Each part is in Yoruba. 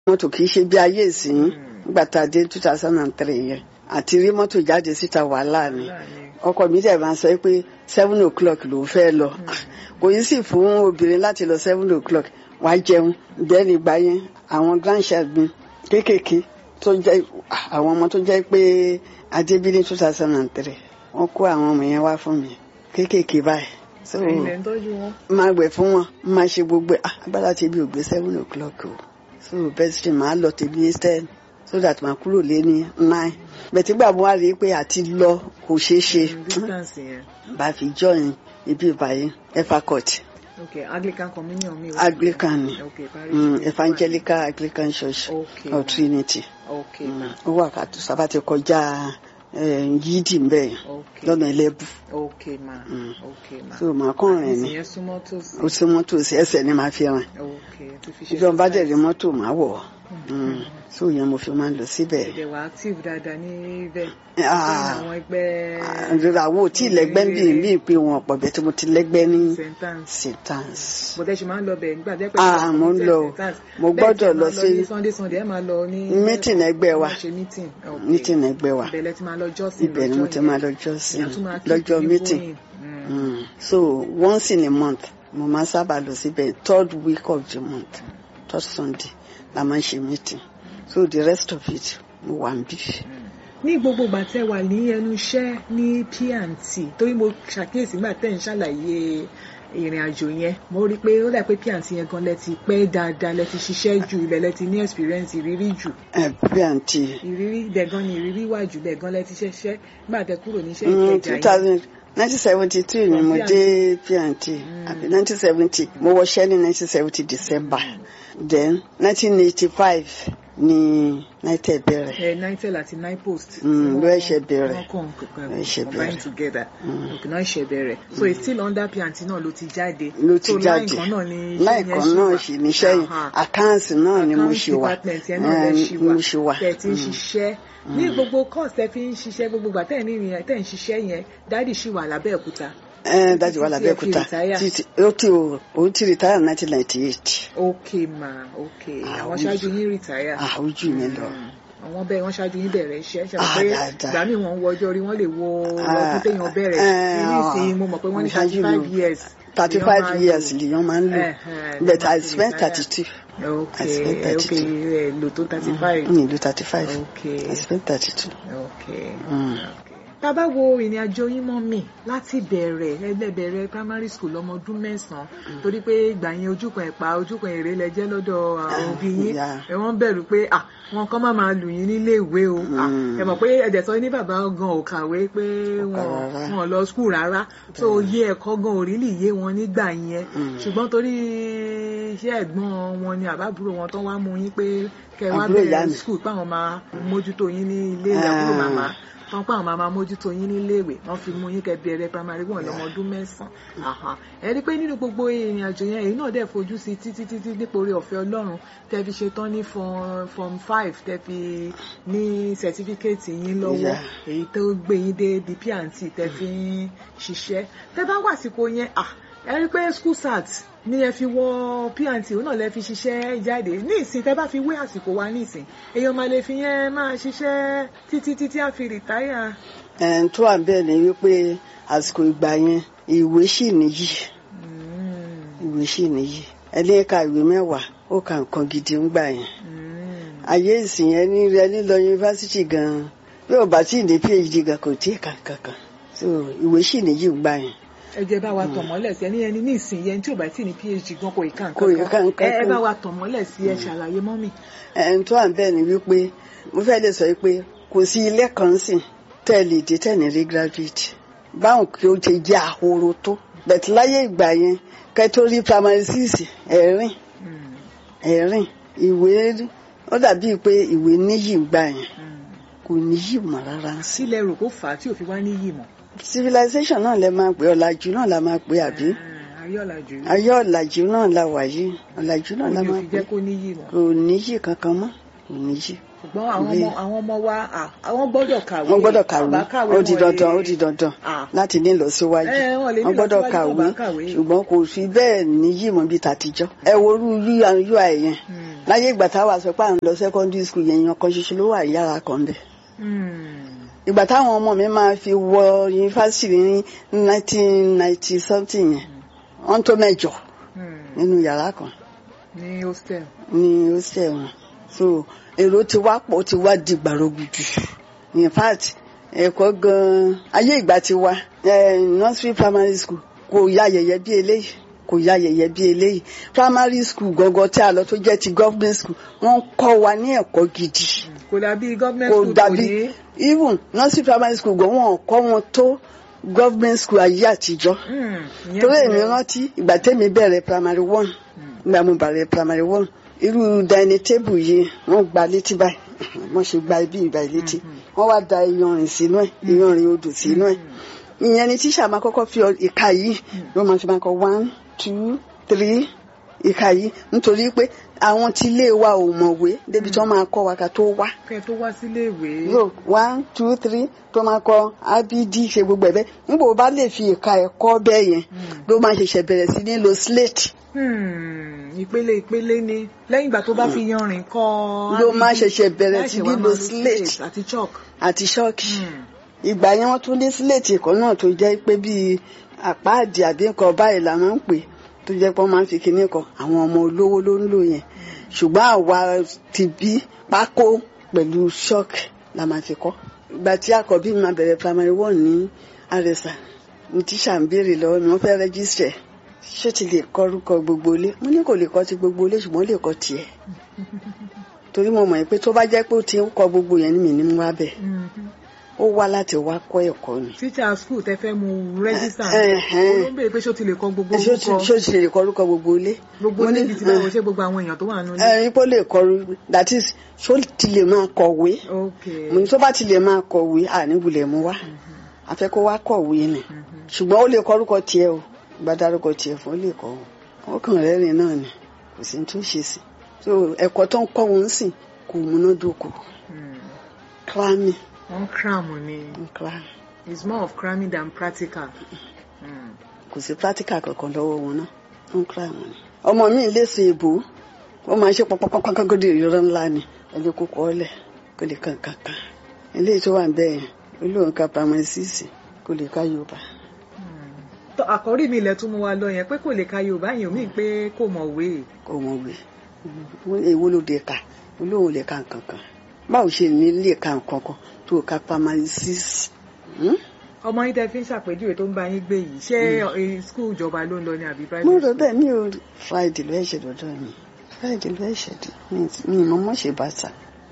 mọ́tò kì í ṣe bí ayé ìsìn nígbà tá a dé two thousand and three yẹn àti rí mọ́tò jáde síta wàhálà ni ọkọ mi dẹ̀ máa sọ pé seven o'clock ló fẹ́ lọ kò yí sì fún obìnrin láti lọ seven o'clock wàá jẹun bẹ́ẹ̀ni ìgbà yẹn àwọn grandchild mi kéékèèké tó jẹ́ àwọn ọmọ tó jẹ́ pé adébí ní two thousand and three wọ́n kó àwọn ọmọ yẹn wá fún mi kéékèèké báyìí so ẹ̀yin lẹ ń tọ́jú wọn. máa wẹ̀ fún wọn máa ṣe gbogbo ẹ̀. Ah, agbára tèmi ò gbé seven o'clock o so bẹ́ẹ̀ sì máa lọ tèmi ní ten so that màá kúrò lé ní nine bẹ̀tí gbà mo wá rí i pé àti lọ kò ṣeé ṣe distance yẹn. bá fi join ibi ìbàyẹn efacot ok anglican communion mi. anglican ni ok parish. mm, evangelical anglican church ok of trinity ok ma ó wà kàtó sábà ti kọjá eh, yídì mbẹ ok lọ́nà ẹlẹ́bù ok ma Mm. ok ma. so màá kàn rìn ni ìsìn yẹn súnmọ́ tòsí. ó sí mọ́tò sí ẹsẹ̀ ni màá fi rìn ok tó fi ṣe ìjọba dẹ̀ rí exercise. mọ́tò màá wọ̀ Mm. so yẹn mo fi máa ń lọ síbẹ̀. ẹ̀dẹ̀ wà active dáadáa níbẹ̀. Ah. àwọn ẹgbẹ́ àdúrà wo tí lẹ́gbẹ́ ń bì ń bì pé wọn ọ̀pọ̀ bẹ́ẹ̀ tí mo ti lẹ́gbẹ́ ní sentence. sentence. bọ̀dẹ́ ṣe máa ń lọ bẹ̀ nígbà tẹ́ pẹ́ Ah, mo ń lọ. Mo gbọ́dọ̀ lọ sí- sunday sunday ẹ máa lọ ní. Meeting ẹgbẹ́ wa. Máa ṣe meeting. ok. meeting ẹgbẹ́ wa ibẹ̀ lẹ ti máa lọ jọ́sìn ibẹ̀ ni mo ti máa lọ jọ́sìn Ìyá tún máa keep lọ́jọ́ you meeting going. Mm. Mm. so once in a month mo máa sábà lọ síbẹ̀ third week of the month third sunday la máa ń ṣe meeting so the rest of it mo wà ń bì. ní gbogbo ìgbà tẹ́ wà ní ẹnu iṣẹ́ ní P&T torí mo ṣàkíyèsí nígbà tẹ́ ń ṣàlàyé ìrìn àjò yẹn mo rí i pé ó dà pé P&T yẹn gan lẹ ti pẹ́ dáadáa lẹ ti ṣiṣẹ́ jù ilẹ̀ lẹ ti ní experience ìrírí jù ẹ bí àǹtí ìrírí dẹ̀gan ni ìrírí wà jù dẹ̀gan lẹ ti ṣẹṣẹ́ nígbà tẹ́ kúrò níṣẹ́ two ìkẹjà yẹn thousand nineteen seventy two ni From mo P&T. dé P&T àbí nineteen seventy mo wọṣẹ́ ní nineteen seventy december then nineteen eighty five ni nitel bẹ̀rẹ̀. ẹ nitel àti nipost. Mm, ló ẹ̀ṣẹ̀ bẹ̀rẹ̀. wọ́n kàn kankan Ló ẹ̀ṣẹ̀ combine bẹ̀rẹ̀. together òkè náà ẹ̀ṣẹ̀ bẹ̀rẹ̀ so it's still under P&T náà ló ti jáde. ló ti so jáde láìkan náà ni iṣẹ́ láìkan yẹn ṣì náà wà. sì níṣẹ́ yìí Aha àkáǹtì náà ni mo ṣe wà department yẹn náà lẹ Eh, ṣì wà mo ṣe wà tẹ̀ tí ń ṣiṣẹ́ ní gbogbo course tẹ́ fi ń ṣiṣẹ́ gbogbo ìgbà tẹ́ ní ìrìn tẹ́ ń ṣiṣẹ́ yẹn dáàdì ṣì wà lábẹ́òkúta. ẹ dájú wà Títí ẹ fi lábẹ́òkúta retire. títí ó ti o òun ti retire nineteen ninety eight ok ma ok Ah, àwọn ojú- ṣáájú yín retire. àwùjọ mi lọ àwọn bẹ́ẹ̀ wọ́n ṣáájú yín bẹ̀rẹ̀ iṣẹ́ ṣe Ah, pé dáadáa. ìgbà míì wọ́n ń wo ọjọ́ orí wọ́n lè wo Ah, ọdún téèyàn bẹ̀rẹ̀ eh, ní ìsìn mo mọ̀ pé wọ́n ní wọ́n ṣáájú thirty five mi. years. thirty lèèyàn five máa years lò. lèèyàn máa ń lò Eh, eh, but lèèyàn I máa fi spent retire. thirty two ok I spent ok 32. ẹ lò tó thirty five. ní ìlú thirty five ok I spent thirty two. ok. Mm. ok. tá a bá wo ìrìn àjò yín mọ́ mi láti bẹ̀rẹ̀ ẹlẹ́bẹ̀rẹ̀ primary school lọ́mọ ọdún mẹ́sàn-án torí pé ìgbà yẹn ojúkan ẹ̀pà ojúkan èrè lẹ jẹ́ lọ́dọ̀ àwọn òbí yín yeah. ẹ wọ́n bẹ̀rù pé à wọn kàn máa máa lù yín nílé ìwé o à, Mm. ẹ mọ̀ pé ẹ̀dẹ̀ sọ ní bàbá gan ò kàwé pé wọn rárá. wọn ò lọ school rárá tó yé ẹ̀kọ́ gan ò rí lè yé wọn nígbà yẹn Mm. ṣùgbọ́n torí iṣẹ́ ẹ̀gbọ́n wọn ni àbábúrò wọn tó wá mú yín pé kẹ wá Àbúrò ìyá bẹ̀rẹ̀ mi. school páwọn máa mójútó yín ní ilé ìwé àbúrò Ah. màmá tán pé àwọn máa máa mójútó yín níléèwé wọ́n fi mú yín kẹ́ bẹ̀rẹ̀ primary one lọ́mọ ọdún mẹ́sàn-án ẹ rí i pé nínú gbogbo ìrìn àjò yẹn èyí náà dẹ̀ fojú sí títí títí nípa orí ọ̀fẹ́ Ọlọ́run tẹ́ fi ṣe tán ní form form five tẹ́ fi ní certificate yín lọ́wọ́ Yeah. èyí tó gbé yín dé di P&T tẹ́ fi ń ṣiṣẹ́ tẹ́ bá wà sípò yẹn ah ẹ rí i pé school sat ní ẹ fi wọ P&T òun náà lẹ fi ṣiṣẹ́ jáde ní ìsìn tẹ́ bá fi wé àsìkò wa ní ìsìn èèyàn máa lè fi yẹn máa ṣiṣẹ́ títí títí á fi rìtáyà. ẹn tó wà bẹ́ẹ̀ ni wípé àsìkò ìgbà yẹn ìwé sì níyì Mm, ìwé sì níyì ẹni ka ìwé mẹ́wàá ó ka nǹkan gidi ń gbà yẹn mm. ayé ìsìn yẹn ní rẹ lílọ yunifásitì gan bí ò bá tí ì ní phd gan kò tí ì kà kankan so ìwé sì níyì ń gbà yẹn ẹ jẹ́ bá wa tàn mọ́lẹ̀ sí ẹni ẹni ní ìsìn yẹn tí ò bá tí ní phd gan kò ìka Kò ì ka nǹkan nǹkan kan ẹ ẹ kan. bá wa tàn mọ́lẹ̀ sí ẹ ṣàlàyé mọ́mì. ẹn tó wà bẹ́ẹ̀ ni wípé mo fẹ́ lè sọ pé kò sí ilé kan sìn tẹ́ ẹ lè dé tẹ́ ẹ ní rí graduate báwọn kí ó ti jẹ́ àhoro tó bẹ̀tí láyé ìgbà yẹn kẹ́ tó rí primary six ẹ̀rín Mm, ẹ̀rín ìwé ó dàbí pé ìwé níyì ń gbà yẹn mm. kò níyì mọ́ rárá sí. sílẹ̀ rò kó fà á tí ò fi wá níyì mọ́. civilization náà lẹ máa pè ọ̀làjú náà la máa pè àbí Ah, ayé ọ̀làjú ayé ọ̀làjú náà la wà yìí ọ̀làjú náà la ni ò máa fi pè jẹ́ kó níyì mọ́. kò níyì kankan mọ́ kò níyì. ṣùgbọ́n àwọn Ìwé. ọmọ àwọn ọmọ wa à, àwọn gbọ́dọ̀ kàwé wọ́n gbọ́dọ̀ Àwọn bá kàwé ó di wọn dandan lè- ó di dandan Ah. láti ní ìlọsíwájú Eh, wọ́n lè ní wọ́n gbọ́dọ̀ ìlọsíwájú tó kàwé bá kàwé. ṣùgbọ́n kò fi bẹ́ẹ̀ níyì mọ́ bí tàtijọ́ ẹ wo orú ui yẹn Mm. láyé ìgbà táwa sọ pé à ń lọ secondary school yẹn yan kan ṣoṣo ló wà yàrá kan bẹ́ẹ̀ Hmm. ìgbà táwọn ọmọ mi máa fi wọ yunifásitì ní nineteen ninety something yẹn wọ́n tó mẹ́jọ Hmm. nínú yàrá kan ní hostel. ní hostel wọn so èrò ti wá pọ̀ ó ti wá di gbàrọgùdù in fact ẹ̀kọ́ gan-an ayé ìgbà ti wá eh, nursery primary school kò ya yẹ̀yẹ́ bí eléyìí kò ya yẹ̀yẹ́ bí eléyìí primary school gangan tí a lọ tó jẹ́ ti government school wọ́n ń kọ́ wa ní ẹ̀kọ́ gidi kò dàbí government kò school kò dàbí ní. even nursery primary school gan wọn ò kọ́ wọn tó government school ayé àtijọ́ Hmm. Ìyẹn torí ti èmi lọ. rántí ìgbà tẹ́mi bẹ̀rẹ̀ primary one Hmm. ìgbà mo bẹ̀rẹ̀ primary one irú dining table yìí wọ́n gba létí báyìí wọ́n ṣe gba ibi ìgbà létí wọ́n wá da iyanrìn sínú ẹ̀ iyanrìn odò sínú ẹ̀ ìyẹn ni tíṣà máa kọ́kọ́ fi ọ- ìka yìí ló máa fi máa kọ one two three ìka yìí nítorí pé àwọn tí ilé wa ò mọ̀wé débi tí wọ́n máa kọ́ wa ká tó wá kẹ́ tó wá sílé ìwé. so one two three tó máa kọ abd ṣe gbogbo ẹ̀ bẹ́ẹ̀ nígbà wo bá lè fi ìka ẹ̀ kọ́ bẹ́ẹ̀ yẹn ló máa ṣẹ̀ṣẹ̀ bẹ̀rẹ̀ sí ní lo slate Hmm. ìpele ìpele ni lẹ́yìn ìgbà tó bá fi yanrìn kọ́. ló RBD, máa ṣẹ̀ṣẹ̀ bẹ̀rẹ̀ láì sí ṣe ní wá lo máa lo slate àti chalk. àti ṣọ́ọ̀kì Hmm. ìgbà yẹn wọ́n tún ní slate kan náà tó jẹ́ pé bíi àpáàdì àbí nǹkan báyìí la máa ń pè tó jẹ́ pé wọ́n máa ń fi kinní kan àwọn ọmọ olówó ló ń lò yẹn ṣùgbọ́n àwa ti bí pákó pẹ̀lú ṣọ́ọ̀kì la máa fi kọ́ ìgbà tí àkọ́bí mi máa bẹ̀rẹ̀ primary one ní àrẹ̀sà ní tíṣà ń béèrè lọ́wọ́ mi wọ́n fẹ́ rẹ́gísítẹ̀ ṣé ti lè kọ orúkọ gbogbo ilé mo ní kò lè kọ ti gbogbo ilé ṣùgbọ́n ó lè kọ tiẹ̀ torí mo mọ̀ pé tó bá jẹ́ pé ó ti ń kọ gbogbo yẹn ní mi ní mú wá bẹ̀ Mhm. ó wá láti wá kọ́ ẹ̀kọ́ ni teacher school tẹ fẹ́ mu register Ẹ̀hẹ́n. ó ń béèrè pé ṣó ti lè kọ gbogbo ṣé ó ti- orúkọ ṣé ó ti lè kọ orúkọ gbogbo ilé gbogbo Mo ní, níbi tí báwo ṣe gbogbo àwọn èèyàn tó wà nínú ilé. ẹ̀rín pé ó lè kọ orú- that is ṣó ti lè máa kọ̀wé ok mo ní tó bá ti lè máa kọ̀wé àníwulẹ̀ mú wá a fẹ́ kó wá kọ̀wé ni Mhm. ṣùgbọ́n ó lè kọ orúkọ tiẹ̀ o bá dárúkọ tiẹ̀ fún ó lè kọ o ó kàn rẹ́rìn náà ni kò sí ní tó ṣe sí so ẹ̀kọ́ tó ń kọ́ wọn sì kò múnádóko Hmm. kílámì wọ́n cram ni kílámì it's more of cramming than practical. Hmm. kò sí practical kankan lọ́wọ́ wọn náà wọ́n kílámì ni. ọmọ mi lè ṣe èbó ó máa ṣe pọnpọnpọnpọn kó di ìrora ńlá ni ẹni kókó ọlẹ kó lè kàn kàn kàn eléyìí tó wà ń bẹ́ẹ̀ yẹn olóhùn ká pamọ́ sísì kó lè ká yorùbá tó àkọ́rí mi ilẹ̀ tún mú wa lọ yẹn pé kò lè ka yorùbá yẹn omi pé kò mọ̀wé. kó wọn wé èwo ló dé ka olóhùn lè ka nǹkan kan báwo ṣe ní lè ka nǹkan kan tó ká pamọ́ sísì. ọmọ yín tẹ fi ń ṣàpèjúwe tó ń bá yín gbé yìí ṣé eh, school ìjọba ló ń lọ ní àbí private mo rò school? bẹ́ẹ̀ mi ò friday ló ẹ̀ṣẹ̀ dọ́dọ̀ mi friday ló ẹ̀ṣẹ̀ dé mi ì mọ̀ mọ́ ṣe bàtà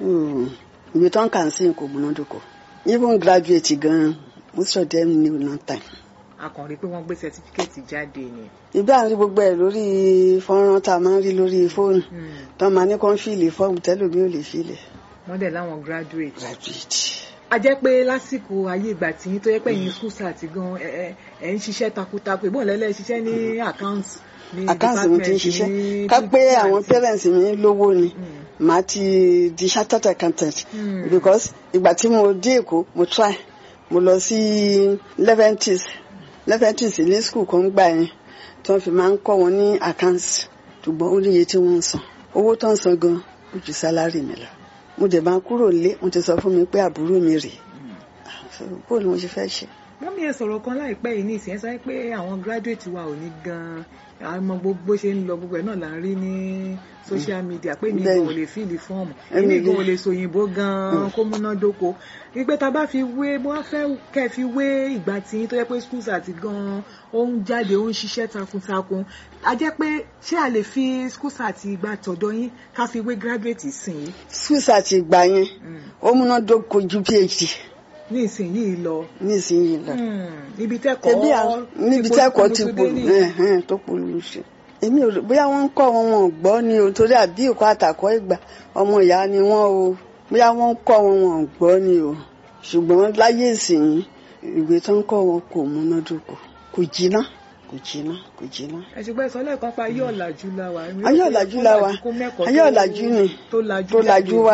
ìwé tó ń kà ń sìn kò múnádóko even graduate gan most of them knew no time. a kàn rí i pé wọ́n gbé certificate jáde ni. ìgbà ń rí gbogbo ẹ̀ lórí fọ́nrán tá a máa ń rí lórí fóònù Hmm. tó máa ní kó ń fìlì fọ́ọ̀mù tẹ́lómi ò lè filẹ̀ wọ́n dẹ̀ láwọn graduate. graduate. a jẹ́ pé lásìkò ayé ìgbà tí yín tó yẹ pé yín school start gan ẹ ẹ ẹ ń ṣiṣẹ́ takuntakun ìbọn lẹ́lẹ́ ṣiṣẹ́ ní accounts ní àkáǹtì mi ti ń department, ṣiṣẹ́ ní ká pé finance. àwọn parents mi lówó ni Hmm. màá ti di chartered accountant Hmm. because ìgbà tí mo dé èkó mo try mo lọ sí leventis leventis ní school kan gbà yẹn tí wọ́n fi máa ń kọ́ wọn ní accounts ṣùgbọ́n ó níye tí wọ́n ń san owó tó ń san gan ó ju sálárì mi lọ mo dẹ̀ máa kúrò lé wọ́n ti sọ fún mi pé àbúrò mi rèé bó ni mo ṣe fẹ́ ṣe. wọ́n mi ẹ̀ sọ̀rọ̀ kan láìpẹ́ yìí ní ìsìn ẹ̀ sọ pé àwọn graduate wa ò ní gan-an àmọ́ gbogbo ṣe ń lọ gbogbo ẹ̀ náà là ń rí ní social media pé mi gan ò lè fíìlì fọ́ọ̀mù èmi gan ò lè sòyìnbó gan-an kó múná dóko wípé tá a bá fi wé mo wá fẹ́ kẹ́ ẹ fi wé ìgbà tí tó yẹ pé schools àti gan-an ó ń jáde ó ń ṣiṣẹ́ takuntakun a jẹ́ pé ṣé a lè fi schools àti ìgbà tọ̀dọ̀ yín ká fi wé graduate sìn yín swiss àti ìgbà yẹn ó múnádóko ju phd ní ìsìn yìí lọ nísìnyí lọ. níbi tẹ́kọ̀ọ́ tẹbi àwọn níbi tẹ́kọ̀ọ́ ti pò ẹhẹn tó polú ṣe èmi ò rò bóyá wọ́n ń kọ́ wọn wọn ò gbọ́ ni o torí àbí ìkọ́ àtàkọ́ ìgbà ọmọ ìyá ni wọ́n o bóyá wọ́n ń kọ́ wọn wọn ò gbọ́ ni o ṣùgbọ́n láyé ìsìn ìwé tó ń kọ́ wọn kò múnádóko kò jiná kò jiná kò jiná. ẹ̀sìgbẹ́ sọ lẹ́ẹ̀kan pa ayé ọ̀làjú la wa. ayé ọ̀làjú la wa ayé ọ̀làjú ni tó lajú wa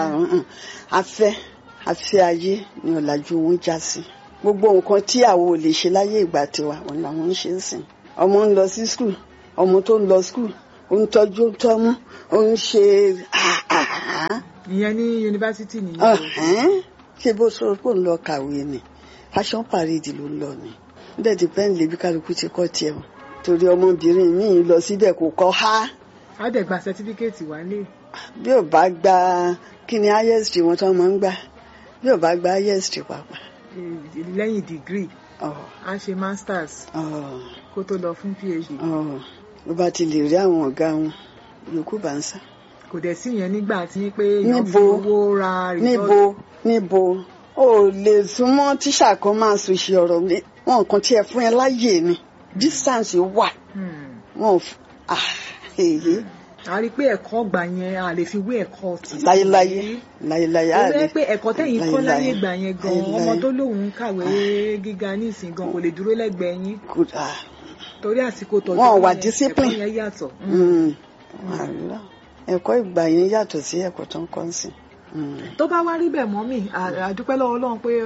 afẹ́ afẹ́ ayé ni ọ̀làjú wọn já sí gbogbo nǹkan tí àwọn ò lè ṣe láyé ìgbà tiwa òun làwọn ń ṣe ń sìn ọmọ ń lọ sí skul ọmọ tó ń lọ skul ó ń tọ́jú ó ń tọ́mú ó ń ṣe ìyẹn ní yunifásitì nìyẹn o. ọ̀hún ṣé bó sọ pé òun lọ kàwé ni fashion parade ló ń lọ ni bẹ́ẹ̀ ti pẹ́ ń lè bí kálukú ti kọ́ tiẹ̀ o torí ọmọbìnrin míì lọ síbẹ̀ kò kọ́ há á dẹ̀ gba sẹtífíkẹ́ẹ̀tì wálé. bí ò bá gba kí ni highest wọn tó máa ń gbà bí ò bá gba highest pàápàá. eh, lẹ́yìn dìgírì ọ̀ á ṣe masters ọ̀ kó tó lọ fún phd. ọ̀ ló bá ti lè rí àwọn ọ̀gá wọn yòókù bá ń sá. kò dẹ̀ sí yẹn nígbà tí pé èèyàn fi Níbo? owó ra níbo níbo o lè súnmọ́ tíṣà kan máa sùn ṣe ọ̀rọ̀ mi wọn kàn tiẹ̀ fún ẹ láyè ni distance wà Hmm. wọn ò f- ah èyí a rí i pé ẹ̀kọ́ gbà yẹn a lè fi wé ẹ̀kọ́ tì. láyéláyé láyéláyé ó á rẹ́ rí pé ẹ̀kọ́ tẹ̀yìn kọ́ láyé láyéláyé. gbà yẹn gan Láyéláyé. ọmọ tó lóun ń kàwé gíga ní ìsìn gan kò lè dúró lẹ́gbẹ̀ẹ́ yín kò dáa. torí àsìkò tọ́jú Wọn ò wà yẹn, discipline. ẹ̀kọ́ yẹn yàtọ̀. Mm. Àlọ́. ẹ̀kọ́ ìgbà yẹn yàtọ̀ sí ẹ̀kọ́ tó ń kọ́ ń sìn. Mm. tó bá wá rí bẹ́ẹ̀ mọ́mì à- àdúpẹ́ lọ́wọ́ Ọlọ́run pé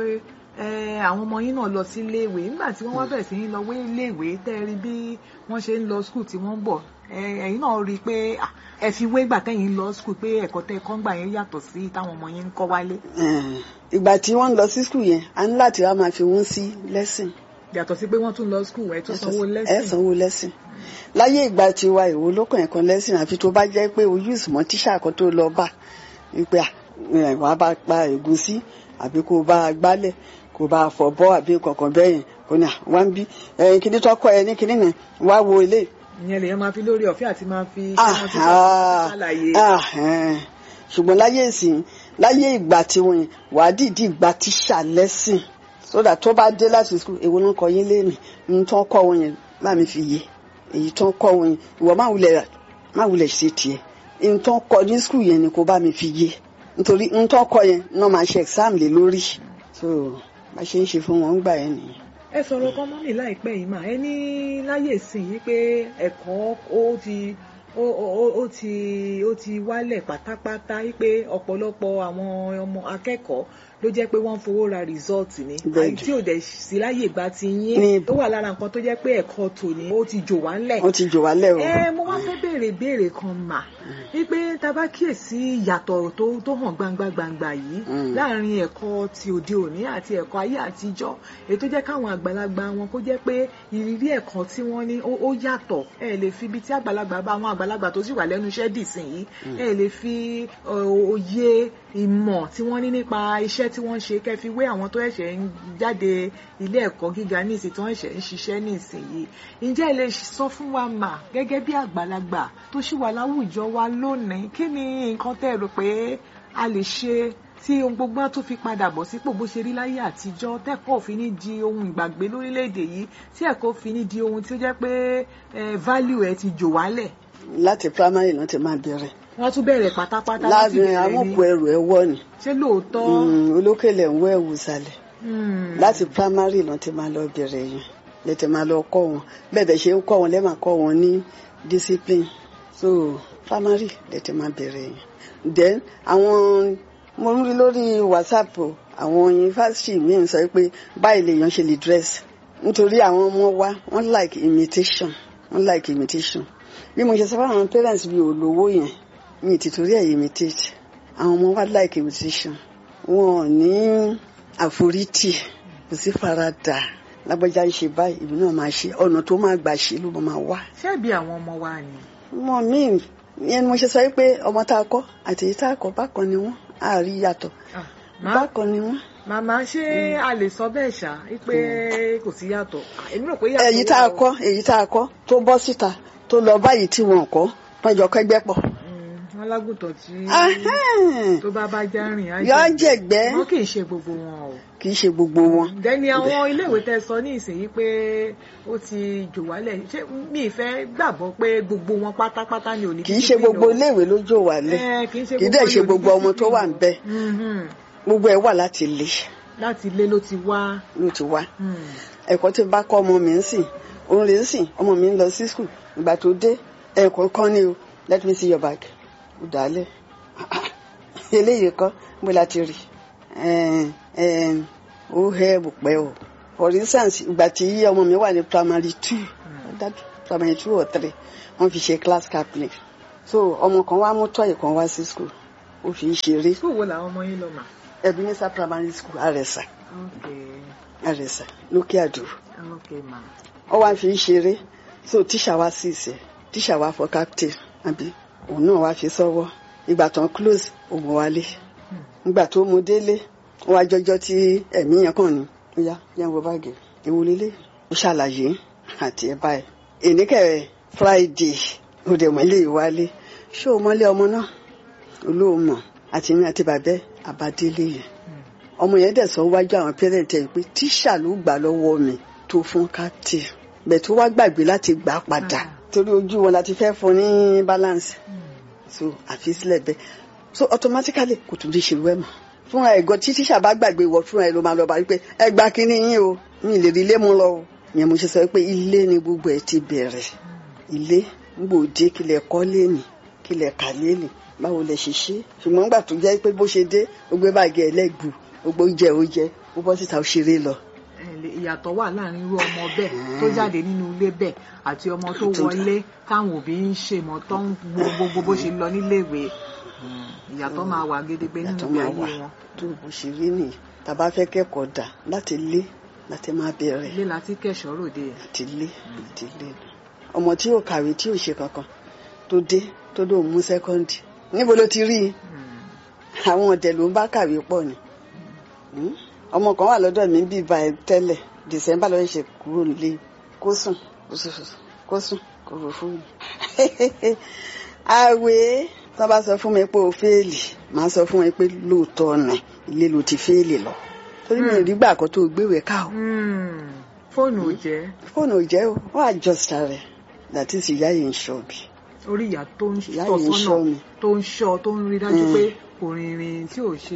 ẹ, àwọn ọmọ yín náà lọ sí iléèwé nígbà tí wọ́n wá bẹ̀rẹ̀ sí ní lọ wé iléèwé tẹ́ ẹ rí bí wọ́n ṣe ń lọ skul tí wọ́n ń bọ̀ ẹ, ẹ̀yin náà rí i pé à, ẹ fi wé gbà tẹ́yìn lọ skul pé ẹ̀kọ́ tẹ́ ẹ kọ́ ń gbà yẹn yàtọ̀ sí táwọn ọmọ yín ń kọ́ wálé Eh, ìgbà tí wọ́n ń lọ sí skul yẹn a ní láti wá máa fi wọ́n sí lẹ́sìn. yàtọ̀ sí pé wọ́n tún lọ skul ẹ̀ tún sanwó ẹ lẹ́sìn sanwó lẹ́sìn láyé ìgbà tiwa ìwò lókàn ẹ̀kan lẹ́sìn àfi tó bá jẹ́ pé o use mọ́ tíṣà kan tó lọ bá wípé à, ẹ̀, wàá bá pa ẹ̀gúsí àbí kó o bá a gbálẹ̀ kó o bá a fọ̀ bọ́ àbí kankan bẹ́ẹ̀ yẹn kò ní à wá ń bí ẹ̀yìn kìíní tọ́kọ ẹ ní kìíní yẹn wá wo ilé. ìyẹn lèyàn máa fi lórí ọ̀fẹ́ àti máa fi ṣé Ah, wọ́n ti ah, ṣàlàyé ah, eh. ṣùgbọ́n láyé ìsìn láyé ìgbà tiwọn yẹn wàá dìídì gba tíṣà lẹ́sìn sódà tó bá dé láti skul èwo ló ń kọ yín léèmì ní tó ń kọ́ wọn yẹn bá mi fi yé èyí tó ń kọ́ wọn yẹn ìwọ má wulẹ̀ má wulẹ̀ ṣe tiẹ̀ ní tó ń kọ́ ní skul yẹn ni kò bá mi fi yé nítorí ní tó ń kọ́ yẹn náà máa ṣe exam lé lórí so bá ṣe ń ṣe fún wọn gbà yẹn nìyẹn. ẹ sọ̀rọ̀ kan mọ́ mi láìpẹ́ yìí mà ẹ ní láyé ìsìn yìí pé ẹ̀kọ́ ó ti ó ó- ó ti ó ti wálẹ̀ pátápátá yìí pé ọ̀pọ̀lọpọ̀ àwọn ọmọ akẹ́kọ̀ọ́ ló jẹ́ pé wọ́n ń fowó ra result ni Bẹ́ẹ̀ni. àyè tí ò dẹ̀ sí láyè ìgbà ti yín Ní- tó wà lára nǹkan tó jẹ́ pé ẹ̀kọ́ tòní ó ti jò wá ńlẹ̀ wọ́n ti jò wá lẹ́ o. ẹ mo wá fẹ́ béèrè béèrè kan mà wípé tá a bá kíyèsí ìyàtọ̀ tó tó hàn gbangba gbangba yìí Mm. láàrin ẹ̀kọ́ ti òde òní àti ẹ̀kọ́ ayé àtijọ́ èyí tó jẹ́ káwọn àgbàlagbà wọn kó jẹ́ pé ìrírí ẹ̀kọ́ tí wọ́n ní ó ó yàtọ̀ ẹ lè fi ibi tí àgbàlagbà bá àwọn àgbàlagbà tó sì wà lẹ́nu iṣẹ́ dì sí yìí ẹ lè fi ọ, òye ìmọ̀ tí wọ́n ní nípa iṣẹ́ tí wọ́n ń ṣe kẹ́ fi wé àwọn tó ẹ̀ṣẹ̀ ń jáde ilé ẹ̀kọ́ gíga ní ìsìn tí wọ́n ẹ̀ṣẹ̀ ń ṣiṣẹ́ ní ìsìn yìí ǹjẹ́ ẹ lè sọ fún wa mà gẹ́gẹ́ bí àgbàlagbà tó ṣì wà láwùjọ wa lónìí kí ni nǹkan tẹ́ ẹ rò pé a lè ṣe tí ohun gbogbo á tún fi padà bọ̀ sípò bó ṣe rí láyé àtijọ́ tẹ́kọ̀ọ́ fi ní di ohun ìgbàgbé lórílẹ̀‐èdè yìí tí ẹ̀kọ́ fi ní di ohun tí ó jẹ́ pé eh, value ẹ̀ ti jò wálẹ̀ láti primary náà ti máa bẹ̀rẹ̀ wọ́n tún bẹ̀rẹ̀ pátápátá láti láàrin bẹ̀rẹ̀ amúkù ni ẹrù ẹ wọ́ ni ṣé lóòótọ́ Mm, olókèlè ń wọ ẹ̀wù sàlẹ̀ Hmm. láti primary náà ti máa lọ bẹ̀rẹ̀ yẹn lè ti máa lọ kọ́ wọn bẹ́ẹ̀ bẹ́ẹ̀ ṣe ń kọ́ wọn lẹ́ẹ̀ máa kọ́ wọn ní discipline so primary lè ti máa bẹ̀rẹ̀ yẹn then àwọn mo ń rí lórí whatsapp o, àwọn yunifásitì míì ń sọ pé báyìí lèèyàn ṣe lè dress nítorí àwọn ọmọ wa wọ́n like imitation wọ́n like imitation bí mo ṣe sọ fún àwọn parents mi ò lówó yẹn mi ti torí ẹ̀ imitate àwọn ọmọ wa like imitation wọn ò ní àforítì kò sí faradà lágbájá ń ṣe báyìí ìbí náà máa ṣe ọ̀nà tó máa gbà ṣe ló máa wá. ṣebí àwọn ọmọ wa ni ọmọ mi yẹn ni mo ṣe sọ pé ọmọ tá a kọ́ àti èyí tá a kọ́ bákan ni wọ́n á rí yàtọ̀ Ah, má- bákan ni wọ́n. màmá ṣé a lè sọ bẹ́ẹ̀ ṣá pé kò sí yàtọ̀ Ah, èmi rò pé yàtọ̀ èyí tá a wà o. kọ́ èyí tá a kọ́ tó bọ́ síta tó lọ báyìí tí wọn kọ́ wọ́n jọ kẹ́gbẹ́ pọ̀. Mm, wọn lágùntàn tí Ahẹ́n. tó bá bá já rìn á yọ jẹ̀gbẹ́. jẹ̀gbẹ́ wọn kì í ṣe gbogbo wọn o. kì í ṣe gbogbo wọn. dẹ́ni àwọn iléèwé tẹ́ sọ ní ìsinyìí pé ó ti jò wálẹ̀ ṣé mi ì fẹ́ gbàgbọ́ pé gbogbo wọn pátápátá ni ò ní kì í ṣe gbogbo discipline o. iléèwé ló jò wálẹ̀ Eh, kì í ṣe kì í dẹ̀ gbogbo ṣe ni ò ní gbogbo ọmọ tó wà ń discipline bẹ̀ o. Mhm. gbogbo ẹ̀ wà láti lé láti ilé ló ti wá. ló ti wá. Mm. ẹ̀kọ́ tí n bá kọ́ ọmọ mi ń sìn òun rè ń sìn ọmọ mi ń lọ sí skul ìgbà tó dé ẹ̀kọ́ kan ní o let me see your bag ó dàálẹ̀ eléyìí kọ́ bó la ti rí Ẹn, ẹn, ó hẹ́ bùpẹ́ o for instance ìgbà tí ọmọ mi wà ní primary two ó dájú primary two or three wọ́n fi ṣe class captain so ọmọ kan wá mú tọ́yì kan wá sí school ó fi ń ṣeré school wo làwọn ọmọ yín lọ mà. Ebenezer primary school àrẹ̀sà ok àrẹ̀sà lókè àdó ok mà. ó wá fi ń ṣeré so tíṣà wá sí ìsẹ̀ tíṣà wá fọ captain àbí òun náà wá fi sọ́wọ́ ìgbà tán close òun wálé ìgbà tó mú délé ó wá jọjọ́ tí ẹ̀mí yẹn kàn ní ó yá yẹn wo báàgì ìwò lélẹ̀ ó ṣàlàyé àti ẹ̀ báyìí ènìkẹ́ friday ó dẹ̀ mọ́lé ìwálé ṣé o mọ́lé ọmọ náà olóòmọ̀ àti mi àti bàbẹ́ àbádélé yẹn ọmọ yẹn dẹ̀ sọ wájú àwọn pẹ́rẹ́ǹtì ẹ̀ pé tíṣà ló gbà lọ́wọ́ mi tó fún captain bẹ̀ tó wá gbàgbé láti gbà á padà torí ojú wọn láti fẹ́ fún ní balance so àfi sílẹ̀ bẹ́ẹ̀ so automatically kò tún lè ṣerú ẹ̀ mọ́ fúnra ẹ̀ gan tí tíṣà bá gbàgbé wọ fúnra ẹ̀ ló máa lọ bá wípé ẹ gba kínní yín o mi lè rí ilé mú lọ o yẹn mo ṣe sọ pé ilé ni gbogbo ẹ̀ ti bẹ̀rẹ̀ ilé gbòde kílẹ̀ kọ́ lẹ́nì kílẹ̀ kà lẹ́nì báwo lẹ ṣe ṣe ṣùgbọ́n gbà tó jẹ́ pé bó ṣe dé ó gbé báàgì ẹ̀ lẹ́gbù gbogbo jẹ ó jẹ ó bọ́ síta ó ṣeré lọ. ẹ lè- ìyàtọ̀ wà láàrin irú ọmọ bẹ́ẹ̀ tó jáde nínú ilé bẹ́ẹ̀ àti ọmọ tó wọlé táwọn òbí ń ṣe mọ́ tó ń wo gbogbo bó ṣe lọ níléèwé Mm, ìyàtọ̀ máa wà gédégbé nínú Ìyàtọ̀ ìgbé máa ayé wà. wọn tó bó ṣe rí nìyí tàbá fẹ́ kẹ́kọ̀ọ́ dà láti lé láti máa bẹ̀rẹ̀ ilé láti kẹ̀ṣọ́ ròde láti lé láti lé ọmọ tí yóò kàwé tí yóò ṣe kankan tó dé tó dóun mú sẹ́kọ́ndì níbo ló ti rí i Mm, àwọn ọ̀dẹ̀ ló ń bá kàwé pọ̀ ni Hmm? ọmọ kan wà lọ́dọ̀ mi bí ba ẹ tẹ́lẹ̀ december lọ́ọ́ ṣe kúrò nílé kó sùn kó sùn kó sùn kó rò fún mi. àwẹ̀ tó bá sọ fún mi pé o fẹ́ẹ̀lì màá sọ fún mi pé lóòótọ́ ọ̀nà ilé ló ti fẹ́ẹ̀lì lọ torí mi ò rí gbà kan tó gbéwèé ká o mm, fóònù ò jẹ́ fóònù ò jẹ́ o wọ́n àjọsà rẹ̀ that is ìyá yìí ń ṣọ́ bí orí ìyá tó ń ìyá tọ́ yìí ń ṣọ́ sọ́nà mi. tó ń ṣọ́ tó ń rí dájú Mm. pé kò rìnrìn tí ò ṣe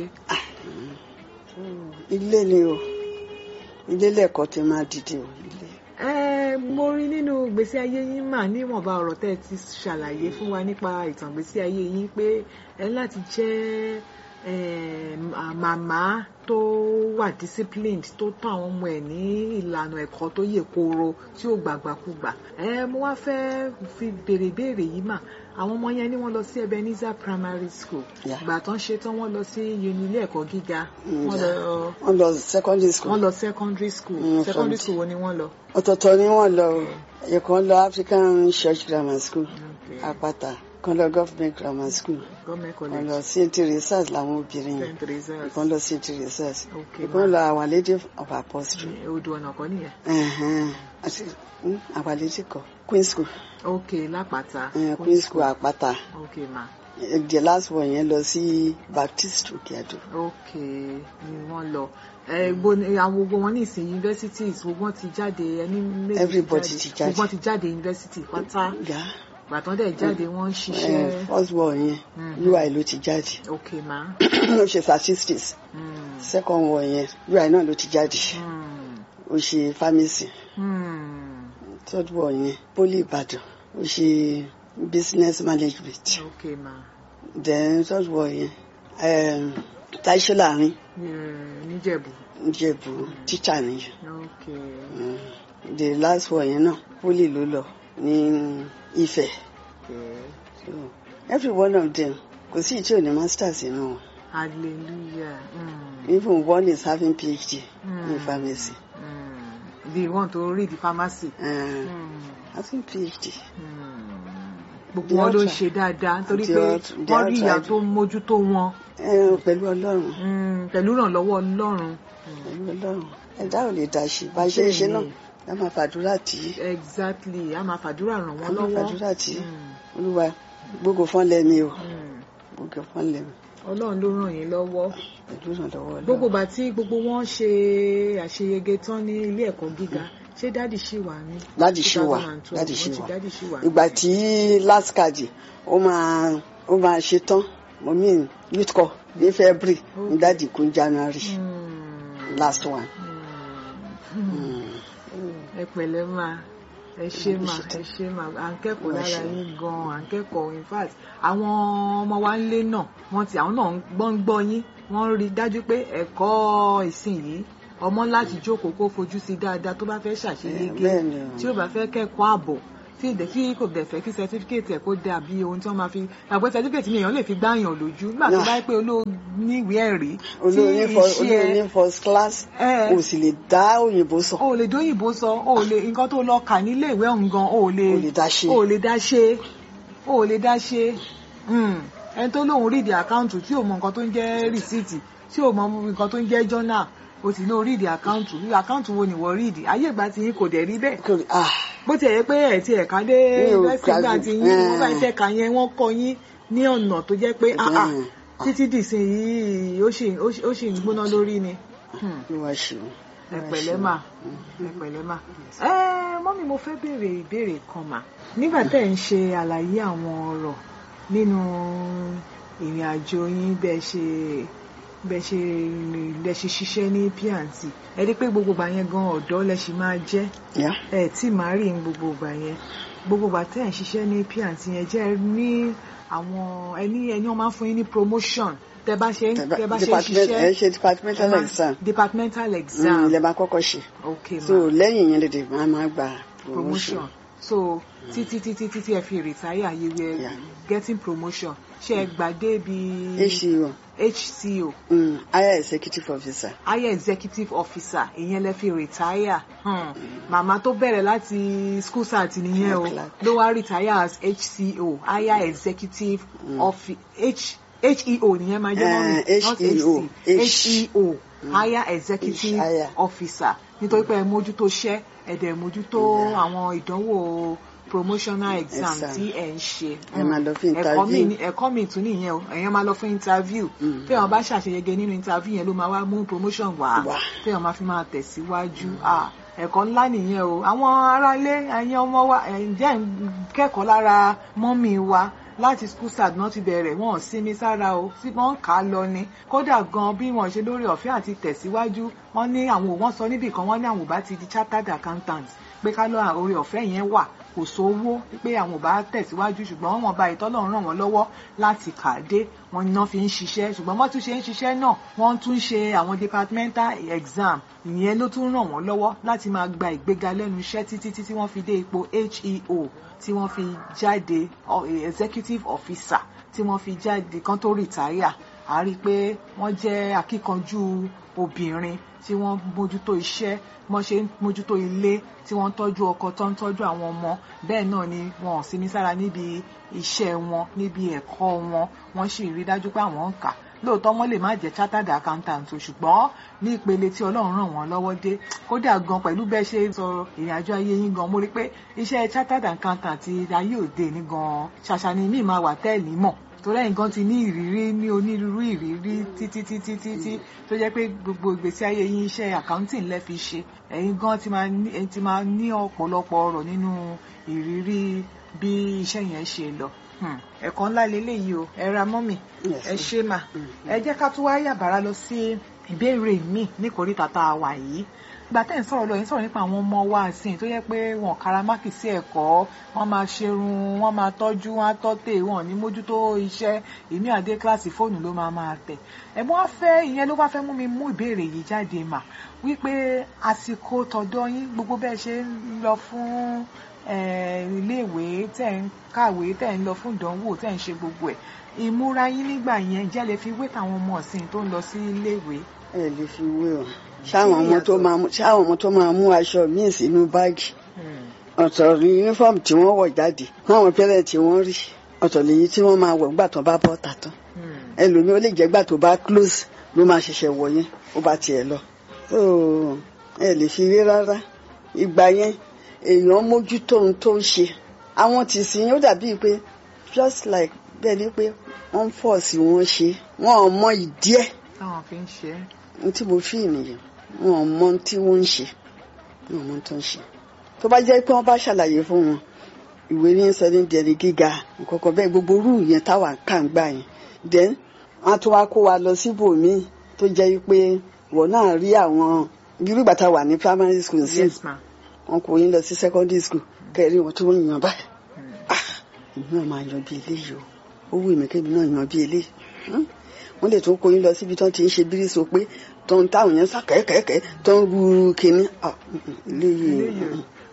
ilé ni o ilé lẹ́ẹ̀kọ́ ti máa dìde o ilé. ẹ mo rí nínú ìgbésí ayé yín mà níwọ̀nba ọ̀rọ̀ tẹ́ ẹ ti ṣàlàyé fún wa nípa ìtàn ìgbésí ayé yín pé ẹ láti jẹ́ eh, mà- màmá tó wà disciplined tó tọ́ àwọn ọmọ ẹ̀ ní ìlànà ẹ̀kọ́ tó yè kooro tí ò gbàgbàkúgbà ẹ mo wá fẹ́ fi béèrè béèrè yìí mà àwọn ọmọ yẹn ni wọ́n lọ sí Ebenezer Primary School Yeah. ìgbà tán ṣe tán wọ́n lọ sí uni ilé ẹ̀kọ́ gíga Mm, wọ́n yeah. lọ wọ́n lọ secondary school. wọ́n lọ secondary school Mm, secondary from- school wo ni wọ́n lọ. ọ̀tọ̀ọ̀tọ̀ ni wọ́n lọ o ẹ̀kan lọ African Church Grammar School Okay. Àpáta kan lọ Government Grammar School Government kan college. lọ St Teresa's làwọn obìnrin yẹn St. Teresa's. kan lọ St Teresa's Okay, ìkan ma. lọ Our Lady of Apostle odò ọ̀nà kan nìyẹn. ẹ̀hẹ́n, àti mm, Our Lady kọ Queen School ok lápáta. eh, Queen School Àpáta ok ma. Eh, the last one yẹn lọ sí Baptist Òkèàdó ok ni wọ́n lọ. ẹ gbo àwọn gbogbo wọn ní ìsìn universities gbogbo wọn ti jáde ẹni méjì Everybody ti jáde. gbogbo wọn ti jáde university pátá yá gbàtàn dẹ̀ jáde wọ́n ń eh, ṣiṣẹ́. first one yẹn Mhm. UI ló ti jáde ok ma. ó ṣe statistics Mm. second one yẹn UI náà ló ti jáde Mm. ó ṣe pharmacy Mm. third one yẹn poli Ìbàdàn ó ṣe business management ok ma. then third one yẹn um, Táíṣó láàrin Mm, níjẹ̀bú. Ìjẹ̀bú teacher nìyẹn ok. Mm. the last one yẹn náà poli ló lọ ní Ifẹ̀ okay. so every one of them kò sí ìtí ò ní masters inú wọn hallelujah. Mm. even one is having PhD Mm. in pharmacy Mm. the one to read the pharmacy. uh, Mm. having PhD. Mm. gbogbo The wọn ló ń outside- ṣe dáadáa nítorí the pé out- the wọ́n rí ìyá outside- tó ń mójútó wọn Eh, pẹ̀lú Ọlọ́run Mm, pẹ̀lú ìrànlọ́wọ́ Ọlọ́run. pẹ̀lú Ọlọ́run ẹ̀dá ò lè dá ṣe bá ṣe é ṣe náà ká máa fàdúrà tì í exactly a máa fàdúrà ràn ká wọ́n máa lọ́wọ́. fàdúrà tì í Mm, Olúwa gbogbo fọ́n lẹ́mi o mm. gbogbo fọ́n lẹ́mi Ọlọ́run ló ràn yín lọ́wọ́. pẹ̀lú ìrànlọ́wọ́ gbogbo Ọlọ́run. ìgbà tí gbogbo wọn ṣe àṣeyege tán ní ilé ẹ̀kọ́ gíga ṣé dádì ṣì wà ní. Dádì ṣì wà 2012, dádì ṣì wọ́n ti- wà dádì ṣì wà. ìgbà tí last card ó máa ó máa ṣe tán mo mean youth corps ní February ní Okay. dádì kún January Mm, last one. mm. Mm. ẹ pẹ̀lẹ́ máa ẹ ṣe mà ṣe ẹ ṣe mà à ń kẹ́kọ̀ọ́ Ẹ lára ṣe. yín gan-an à ń kẹ́kọ̀ọ́ in fact àwọn ọmọ wa ń lé náà wọ́n ti àwọn náà ń gbọ́ ń gbọ́ yín wọ́n ń rí i dájú pé ẹ̀kọ́ ìsìn yìí ọmọ láti jókòó kó fojú sí dáadáa tó bá fẹ́ ṣàṣeyege Eh, bẹ́ẹ̀ ni o. tí ó bá fẹ́ kẹ́kọ̀ọ́ ààbò tí ìdẹ tí kò dẹ̀ fẹ́ kí certificate ẹ̀ kó dàbí ohun tí wọ́n máa fi àgbẹ̀ certificate mi èèyàn lè fi gbáyàn lójú nígbà tó Yeah. bá yẹ pé olóníwèé ẹ̀rí tí olóyún first- iṣẹ́ olóyún first class ẹ kò sì lè dá òyìnbó sọ o ò lè dóyìnbó sọ o ò lè nǹkan tó lọ kà nílé ìwé ọ̀hún gan o ò lè Kò lè dá ṣe. o ò lè dá ṣe o ò lè dá ṣe Hmm. ẹni tó lóun ríìdì àkáǹtù tí ò mọ nǹkan tó ń jẹ́ rìsíìtì tí ò mọ nǹkan tó ń jẹ́ jọ́nà o sì lóun ríìdì àkáǹtù àkáǹtù wo ni wọ́n ríìdì ayé ìgbà tí yín kò dẹ̀ rí bẹ́ẹ̀ Kò- ah, bó ti ẹ̀ yẹ pé ẹ̀ ti ẹ̀ka dé Mi ò yunifásitì gbà graduate. tí yín wọ́n bá Eh. iṣẹ́ ka yẹn wọ́n kọ́ yín ní ọ̀nà tó jẹ́ pé ah, ah, Mm. títí dìsìn yìí ó sì ó sì- ó sì ń gbóná lórí ni. Hmm ló wá ṣe o. ẹ pẹ̀lẹ́ mà ẹ pẹ̀lẹ́ mà. ẹ mọ́mí mo fẹ́ béèrè ìbéèrè kan mà nígbà tẹ́ ẹ̀ ń ṣe àlàyé àwọn ọ̀rọ̀ nínú ìrìn àjò yín bẹ́ẹ̀ ṣe bẹ́ẹ̀ ṣe rìn lẹ ṣe ṣiṣẹ́ ní P&T ẹ rí i pé gbogbo ìgbà yẹn gan ọ̀dọ́ lẹ ṣì máa jẹ́ Yeah. ẹ tí màá rí ní gbogbo ìgbà yẹn gbogbo ìgbà tẹ́ ẹ̀ ń ṣiṣẹ́ ní P&T yẹn jẹ́ ní àwọn ẹni ẹni wọ́n máa ń fún yín ní promotion tẹ́ bá ṣe tẹ́ bá ṣe Department- ẹ ṣiṣẹ́ ṣe departmental ẹ máa- exam departmental Mm, exam ilẹ̀ máa kọ́kọ́ ṣe okay so ma lẹ́yìn yẹn lè máa máa gba promotion promotion. so títí títí títí ẹ fi retire you were Yeah. getting promotion ṣe ẹ gbàdé bí HCO HCO mm, higher executive officer higher executive officer ìyẹn lẹ fi retire hmm. màmá tó bẹ̀rẹ̀ láti school start nìyẹn o Clerk. ló wá retire as HCO higher executive officer H HEO nìyẹn máa jẹ́ mọ́mí Eh, not HEO. HC HEO higher executive H higher. officer nítorí pé ẹ mójútó iṣẹ́ ẹ dẹ̀ mójútó Yeah. àwọn ìdánwò promotional exam Exam. tí ẹ ń ṣe Ẹ máa lọ fún ẹ̀kọ́ mi interview. ní- ẹ̀kọ́ mi tún nìyẹn o èèyàn máa lọ fún interview Mm. tí èèyàn bá ṣàṣeyege nínú interview yẹn ló máa wá mú promotion wá Wá. tí èèyàn máa fi máa tẹ̀síwájú Ah, ẹ̀kọ́ ńlá nìyẹn o àwọn aráalé ẹ̀yin ọmọ wa ẹ̀ ǹjẹ́ ń kẹ́kọ̀ọ́ lára mọ́mì wa láti school start náà ti bẹ̀rẹ̀ wọn ò sinmi sára o tí wọ́n ń kà á lọ ni kódà gan bí wọ́n ṣe lórí ọ̀fẹ́ àti tẹ̀síwájú wọ́n ní àwọn wọ́n sọ níbì kan wọ́n ní àwọn ò bá ti di chartered accountant pé ká lọ orí ọ̀fẹ́ yẹn wà kò sówó pé àwọn ò bá tẹ̀síwájú ṣùgbọ́n wọn bá ìtọ́lọ́run ràn wọ́n lọ́wọ́ láti kà á dé wọn ni wọ́n fi ń ṣiṣẹ́ ṣùgbọ́n wọ́n tún ṣe ń ṣiṣẹ́ náà wọ́n tún ṣe àwọn departmental exam ìyẹn ló tún ràn wọ́n lọ́wọ́ láti máa gba ìgbéga lẹ́nu iṣẹ́ títí títí wọ́n fi dé ipò HEO tí wọ́n fi jáde ọ- executive officer tí wọ́n fi jáde kan tó retire a rí i pé wọ́n jẹ́ akíkanjú obìnrin tí wọ́n mójútó iṣẹ́ wọ́n ṣe ń mójútó ilé tí wọ́n ń tọ́jú ọkọ tó ń tọ́jú àwọn ọmọ bẹ́ẹ̀ náà ni wọn ò sinmi sára níbi iṣẹ́ wọn níbi ẹ̀kọ́ wọn wọ́n sì rí dájú pé àwọn ń kà lóòótọ́ wọ́n lè má jẹ́ chartered accountant o ṣùgbọ́n ní ìpele tí ọlọ́run ràn wọ́n lọ́wọ́ dé kódà gan pẹ̀lú bẹ́ẹ̀ ṣe sọ ìrìn àjò ayé yín gan mo rí pé iṣẹ́ chartered accountant ti ayé òde ní gan ṣàṣà ni mí máa wà tẹ́ẹ̀lì mọ̀ torí ẹ̀yin gan ti ní ìrírí ní onírúurú ìrírí títí títí títí tó jẹ́ pé gbogbo ìgbésí ayé yín iṣẹ́ accounting lẹ́ fi ṣe ẹ̀yin gan ti máa ní ẹ̀yin ti máa ní ọ̀pọ̀lọpọ̀ ọ̀rọ̀ nínú ìrírí bí iṣẹ́ yẹn ṣe lọ Hmm, ẹ̀kọ́ ńlá leléyìí o ẹ ra mọ́mì Yes, ẹ ma'am. ṣe mà ẹ jẹ́ ká tún wá yàbàrá lọ sí ìbéèrè míì ní kòríta tá a wà yìí ìgbà tẹ́ ẹ̀ ń sọ̀rọ̀ lọ yìí ń sọ̀rọ̀ nípa àwọn ọmọ wa àsìn tó yẹ pé wọn karamákì sí ẹ̀kọ́ wọ́n máa ṣerun wọ́n máa tọ́jú wọ́n á tọ́tẹ̀ wọn ò ní mójútó iṣẹ́ èmi àdé kíláàsì fóònù ló máa máa tẹ̀ ẹ̀gbọ́n wá fẹ́ ìyẹn ló wá fẹ́ mú mi mú ìbéèrè yìí jáde mà wípé àsìkò tọ̀dọ̀ yín gbogbo bẹ́ẹ̀ ṣe ń lọ fún eh, iléèwé tẹ̀ ń kàwé tẹ̀ ń lọ fún ìdánwò tẹ̀ ń ṣe gbogbo ẹ̀ ìmúra yín nígbà yẹn jẹ́ lè fi wé tàwọn ọmọ ọ̀sìn tó ń lọ sí iléèwé. ẹ lè fi wé o ṣáwọn ọmọ tó máa mú ṣáwọn ọmọ tó máa mú aṣọ míì sínú báàgì ọ̀tọ̀ ní yúnífọ́ọ̀mù tí wọ́n wọ̀ jáde fáwọn pẹ́rẹ́ tí wọ́n rí ọ̀tọ̀ lèyí tí wọ́n máa wọ̀ nígbà tó bá bọ́ tà tán ẹlòmíì ó lè jẹ́ gbà tó bá close ló máa ṣẹ̀ṣẹ̀ wọ̀ yẹn ó bá tiẹ̀ lọ. So, ẹ lè fi wé rárá ìgbà yẹn èèyàn mójútó ohun tó ń ṣe àwọn tì sí ó dàbíi pé just like bẹ́ẹ̀ ni pé wọ́n ń fọ̀ sí wọn ṣe wọn ò mọ ìdí ẹ̀ táwọn fi ń ṣe é. ohun tí mo fi nìyẹn wọn ò mọ ohun tí wọ́n ń ṣe wọn ò mọ ohun tó ń ṣe tó bá jẹ́ pé wọ́n bá ṣàlàyé fún wọn ìwé ní sọ ní dẹni gíga nǹkankan bẹ́ẹ̀ gbogbo rú yẹn táwa ń kà ń gbà yẹn then wọ́n á tún wá kó wa lọ síbòmíì tó jẹ́ pé wọ́n náà rí àwọn irú ìgbà tá a wà ní primary school sí yes ma. wọn kò yín lọ sí secondary school kẹrin wọn tí wọ́n yàn báyìí ah èmi náà máa yan bí eléyìí o ó wù mí kémi náà yan bí eléyìí Hmm? wọ́n lè tún kó yín lọ síbi tó ti ń ṣe bírísọ pé tó ń táwọn yẹn sá kẹ́kẹ́kẹ́ tó ń ru kínní ah, mm, mm, eléyìí Eléyìí o. mm,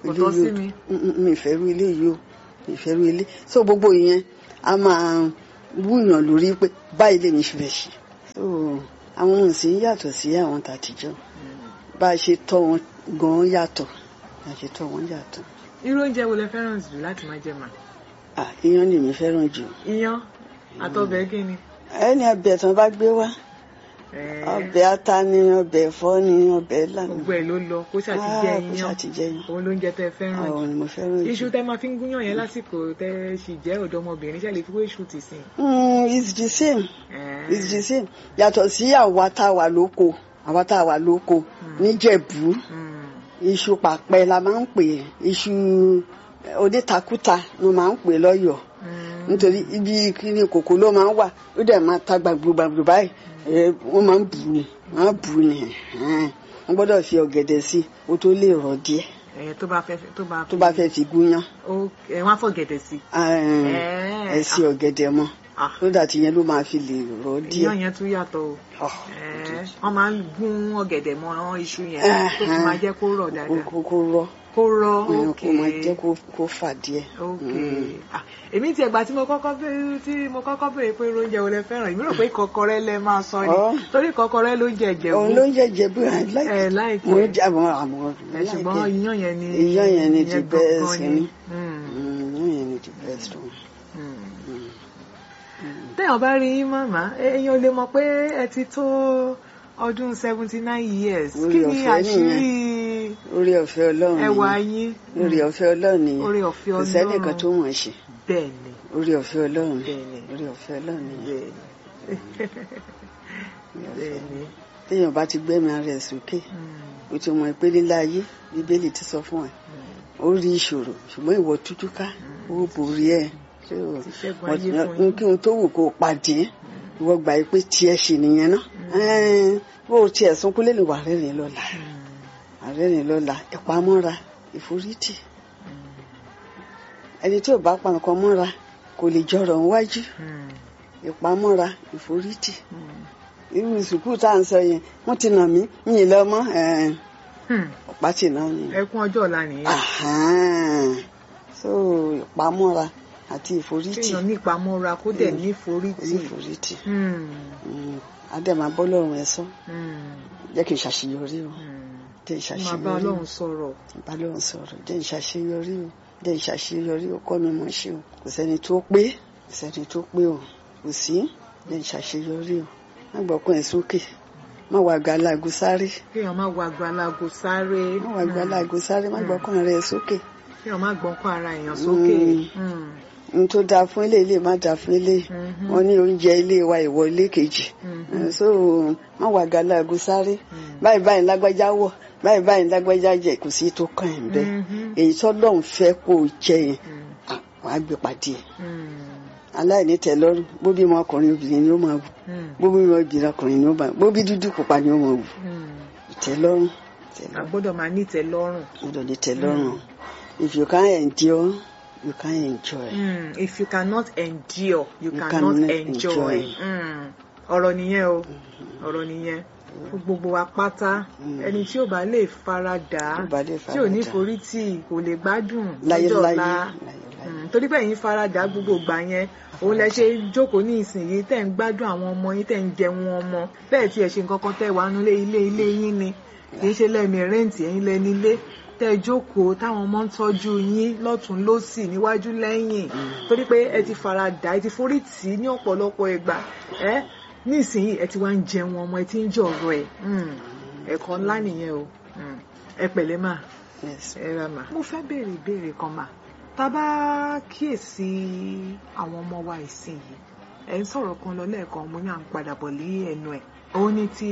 kò tọ́ sí mi. mi ìfẹ́ rú ilé yìí o mi ìfẹ́ rú ilé so gbogbo ìyẹn a máa wúyàn lórí pé báyìí lèmi fi fẹ́ ṣe so àwọn ohun sì ń yàtọ̀ sí àwọn tàtijọ́ bá a ṣe tọ́ wọn gan-an yàtọ̀ bá a ṣe tọ́ wọn yàtọ̀ irú oúnjẹ wo lẹ fẹ́ràn jù láti máa jẹ mà. ah iyán lèmi fẹ́ràn jù iyán àtọbẹ̀ kí ni. ẹni ọbẹ̀ tán bá gbé wá Ẹ̀ẹ́, ọbẹ̀ ata ni ọbẹ̀ ẹ̀fọ́ ni ọbẹ̀ ẹ̀là ni gbogbo ẹ̀ ló lọ kó ṣàti jẹ Ah, kó iyán ṣáà ti jẹ iyán. òun lóúnjẹ tẹ fẹ́ràn jù. àwọn ni mo fẹ́ràn iṣu jù. tẹ máa fi ń gúnyàn yẹn lásìkò tẹ sì jẹ́ ọ̀dọ́mọbìnrin ṣe lè fi wé iṣu tì sí. Mm, it's the same Ẹ̀ẹ́, it's the same yàtọ̀ sí àwa tá a wà lóko àwa tá a wà lóko níjẹ̀bú mm, iṣu pàpẹ la máa ń pè é iṣu onítakúta ló máa ń pè é lọ́yọ̀ọ́ mm, nítorí ibi kíni kòkó ló máa ń wà ó dẹ̀ máa ta gbàgbọ́gbàgbọ́ báyìí ẹ, wọ́n máa ń bù ní wọ́n á bù ní ẹ̀hẹ́n. wọ́n gbọ́dọ̀ fi ọ̀gẹ̀dẹ̀ sí i ó tó lè rọ̀ díẹ̀ ẹ̀ẹ́, tó bá fẹ́ tó bá tó bá fẹ́ fi gúnyán ó ẹ̀ wọ́n á fọ̀gẹ̀dẹ̀ sí. ẹ sí ọ̀gẹ̀dẹ̀ mọ́ Ah, tó dà tí yẹn ló máa fi lè rọ̀ díẹ̀. iyán yẹn tún yàtọ̀ o. Ah, Ẹ̀ẹ́, wọ́n máa ń gún ọ̀gẹ̀dẹ̀ mọ́ iṣu yẹn tó fi máa jẹ́ kó rọ̀ kó dáadáa. kó- kó rọ̀ kó rọ̀ ẹ̀, ok kó máa jẹ́ kó kó fà díẹ̀. ok Mm. Ah, èmi tiẹ̀ gbà tí mo kọ́kọ́ bẹ̀rẹ̀ tí mo kọ́kọ́ bẹ̀rẹ̀ pé oúnjẹ wo lẹ fẹ́ràn èmi rò pé kọ́kọ́rẹ́ lẹ máa sọ ni Ọ́. torí kọ́kọ́rẹ́ ló ń jẹ ìjẹ̀bú òun ló ń jẹ́ jẹ̀bú ẹ̀ láì ẹ̀ láìpẹ́ mo ń jẹ́ àwọn àwọn ẹ̀ ṣùgbọ́n iyán yẹn ni Iyán yẹn ni the ìyẹn gangan best ni. ni. Mm, yẹn ni the best one. mm. téèyàn bá rí yín màmá èèyàn lè mọ̀ pé ẹ ti tó ọdún seventy nine years Orí kí ni ọ̀fẹ́ àṣírí orí ọ̀fẹ́ ọlọ́run ẹwà nìyẹn. yín orí ọ̀fẹ́ ọlọ́run nìyẹn Orí ọ̀fẹ́ kò sẹ́nìkan Ọlọ́run. tó mọ̀ ẹ́ ṣe bẹ́ẹ̀ ni orí ọ̀fẹ́ ọlọ́run Bẹ́ẹ̀ni. orí ọ̀fẹ́ ọlọ́run nìyẹn. bẹ́ẹ̀ ni bẹ́ẹ̀ ni. téèyàn bá ti gbẹ́mí ara ẹ̀ sókè Mm, o ti mọ̀ pé nílá ayé bíbélì ti sọ fún ẹ mm. ó rí ìṣòro ṣùgbọ́n ìwọ tújú ká ó borí ẹ̀ ṣé o Ti ṣẹ́gun wọ́n ayé ti- fún yín. kí n tó wù kó o pàdé ìwọ gbà yí pé tiẹ̀ ṣì nìyẹn náà Ẹ́n, bó o tiẹ̀ sunkún lẹ́nu wà rẹ́rìn lọ́la àrẹ́rìn lọ́la ìpamọ́ra ìforítì ẹni tí ò bá pa nǹkan mọ́ra kò lè jọrọ̀ níwájú ìpamọ́ra ìforítì irú sùkúù tá à ń sọ yẹn wọ́n ti nà mí mi ì lọ mọ́ ẹ̀ẹ́n, ọ̀pá tì náà ni. ẹkún ọjọ́ ọ̀la nìyẹn Àhán. so ìpamọ́ra àti ìforítì kéèyàn ní ìpamọ́ra kó dẹ̀ ní ìforítì. ìforítì Hmm, Mm. adẹ́mà bọ́lọ́run ẹ̀ sọ hmm, jẹ́ kí n ṣàṣeyọrí o hmm. jẹ́ n máa bá ṣàṣeyọrí o ọlọ́run sọ̀rọ̀. bálọ́run sọ̀rọ̀ jẹ́ n ṣàṣeyọrí o jẹ́ n ṣàṣeyọrí o kọ́ mi mọ̀ ṣe o kò sẹ́ni tó pé kò sẹ́ni tó pé o kò sí jẹ́ n ṣàṣeyọrí o má gbọ́kàn ẹ̀ sókè má wà gàlágù sáré kéèyàn má wo àgbàlagbò sáré. má wà gàlágù sáré má gbọ́kàn rẹ̀ sókè kéèyàn má gbọ́nkọ́ ara èèyàn sókè. Mm. n tó dáa fún ilé ilé má dáa fún ilé Mhm. wọn ní oúnjẹ ilé wa ìwọ ilé kejì Mhm. so má wà gàlágù sáré báyìí báyìí lágbájá wọ̀ báyìí báyìí lágbájá jẹ kò sí tó kàn ẹ̀ bẹ́ẹ̀ Mhm. èyí tó lọ́n fẹ́ kó o jẹ yẹn Hmm, à, wàá gbé pàdé ẹ̀ hmm, aláìní tẹ́lọ́rùn bó bímọ ọkùnrin obìnrin ni ó máa wù hmm, bó bímọ obìnrin ọkùnrin ni ó máa wù bó bí dúdú pupa ni ó máa wù hmm. ìtẹ́lọ́rùn a ìtẹ́lọ́rùn gbọ́dọ̀ máa ní ìtẹ́lọ́rùn. gbọ́dọ̀ ní tẹ́lọ́rùn if you can endure you can enjoy. Mm, if you cannot endure you, You cannot, cannot enjoy. enjoy. Mm, ọ̀rọ̀ nìyẹn o ọ̀rọ̀ nìyẹn fún gbogbo wa pátá ẹni tí ò bá lè faradà Tí ò bá lè tí ò ní faradà. forítì kò lè gbádùn láyé lọ́jọ́ láyé ọ̀la láyé láyé. Mm, torí pé ẹ̀yin faradà gbogbo ìgbà yẹn òun lẹ ṣe jókòó ní ìsinyìí tẹ̀ ń gbádùn àwọn ọmọ yín tẹ̀ ń jẹun ọmọ bẹ́ẹ̀ tí ẹ ṣe nǹkan kan tẹ̀ wá nulẹ̀ ilé ilé yín ni kì í ṣe lẹ́ẹ̀mí rẹ́ǹtì ẹ̀yin lẹ́ni ilé tẹ́ ẹ jókòó táwọn ọmọ ń tọ́jú yín lọ́tún lọ́sì níwájú lẹ́yìn torí pé ẹ ti faradà ẹ ti forí tì í ní ọ̀pọ̀lọpọ̀ ìgbà ẹ ní ìsinyìí ẹ ti wá ń jẹun ọmọ ẹ ti ń jọ̀rọ̀ ẹ̀ Mm, ẹ̀kọ́ ńlá nìyẹn o Mm, ẹ pẹ̀lẹ́ máa Yes. ẹ ra mà. mo fẹ́ béèrè ìbéèrè kan mà tá a bá kíyèsí àwọn ọmọ wa ìsìn yìí ẹ̀ ń sọ̀rọ̀ kan lọ lẹ́ẹ̀kan mo ní à ń padà bọ̀ lé ẹnu ẹ̀ òun ni ti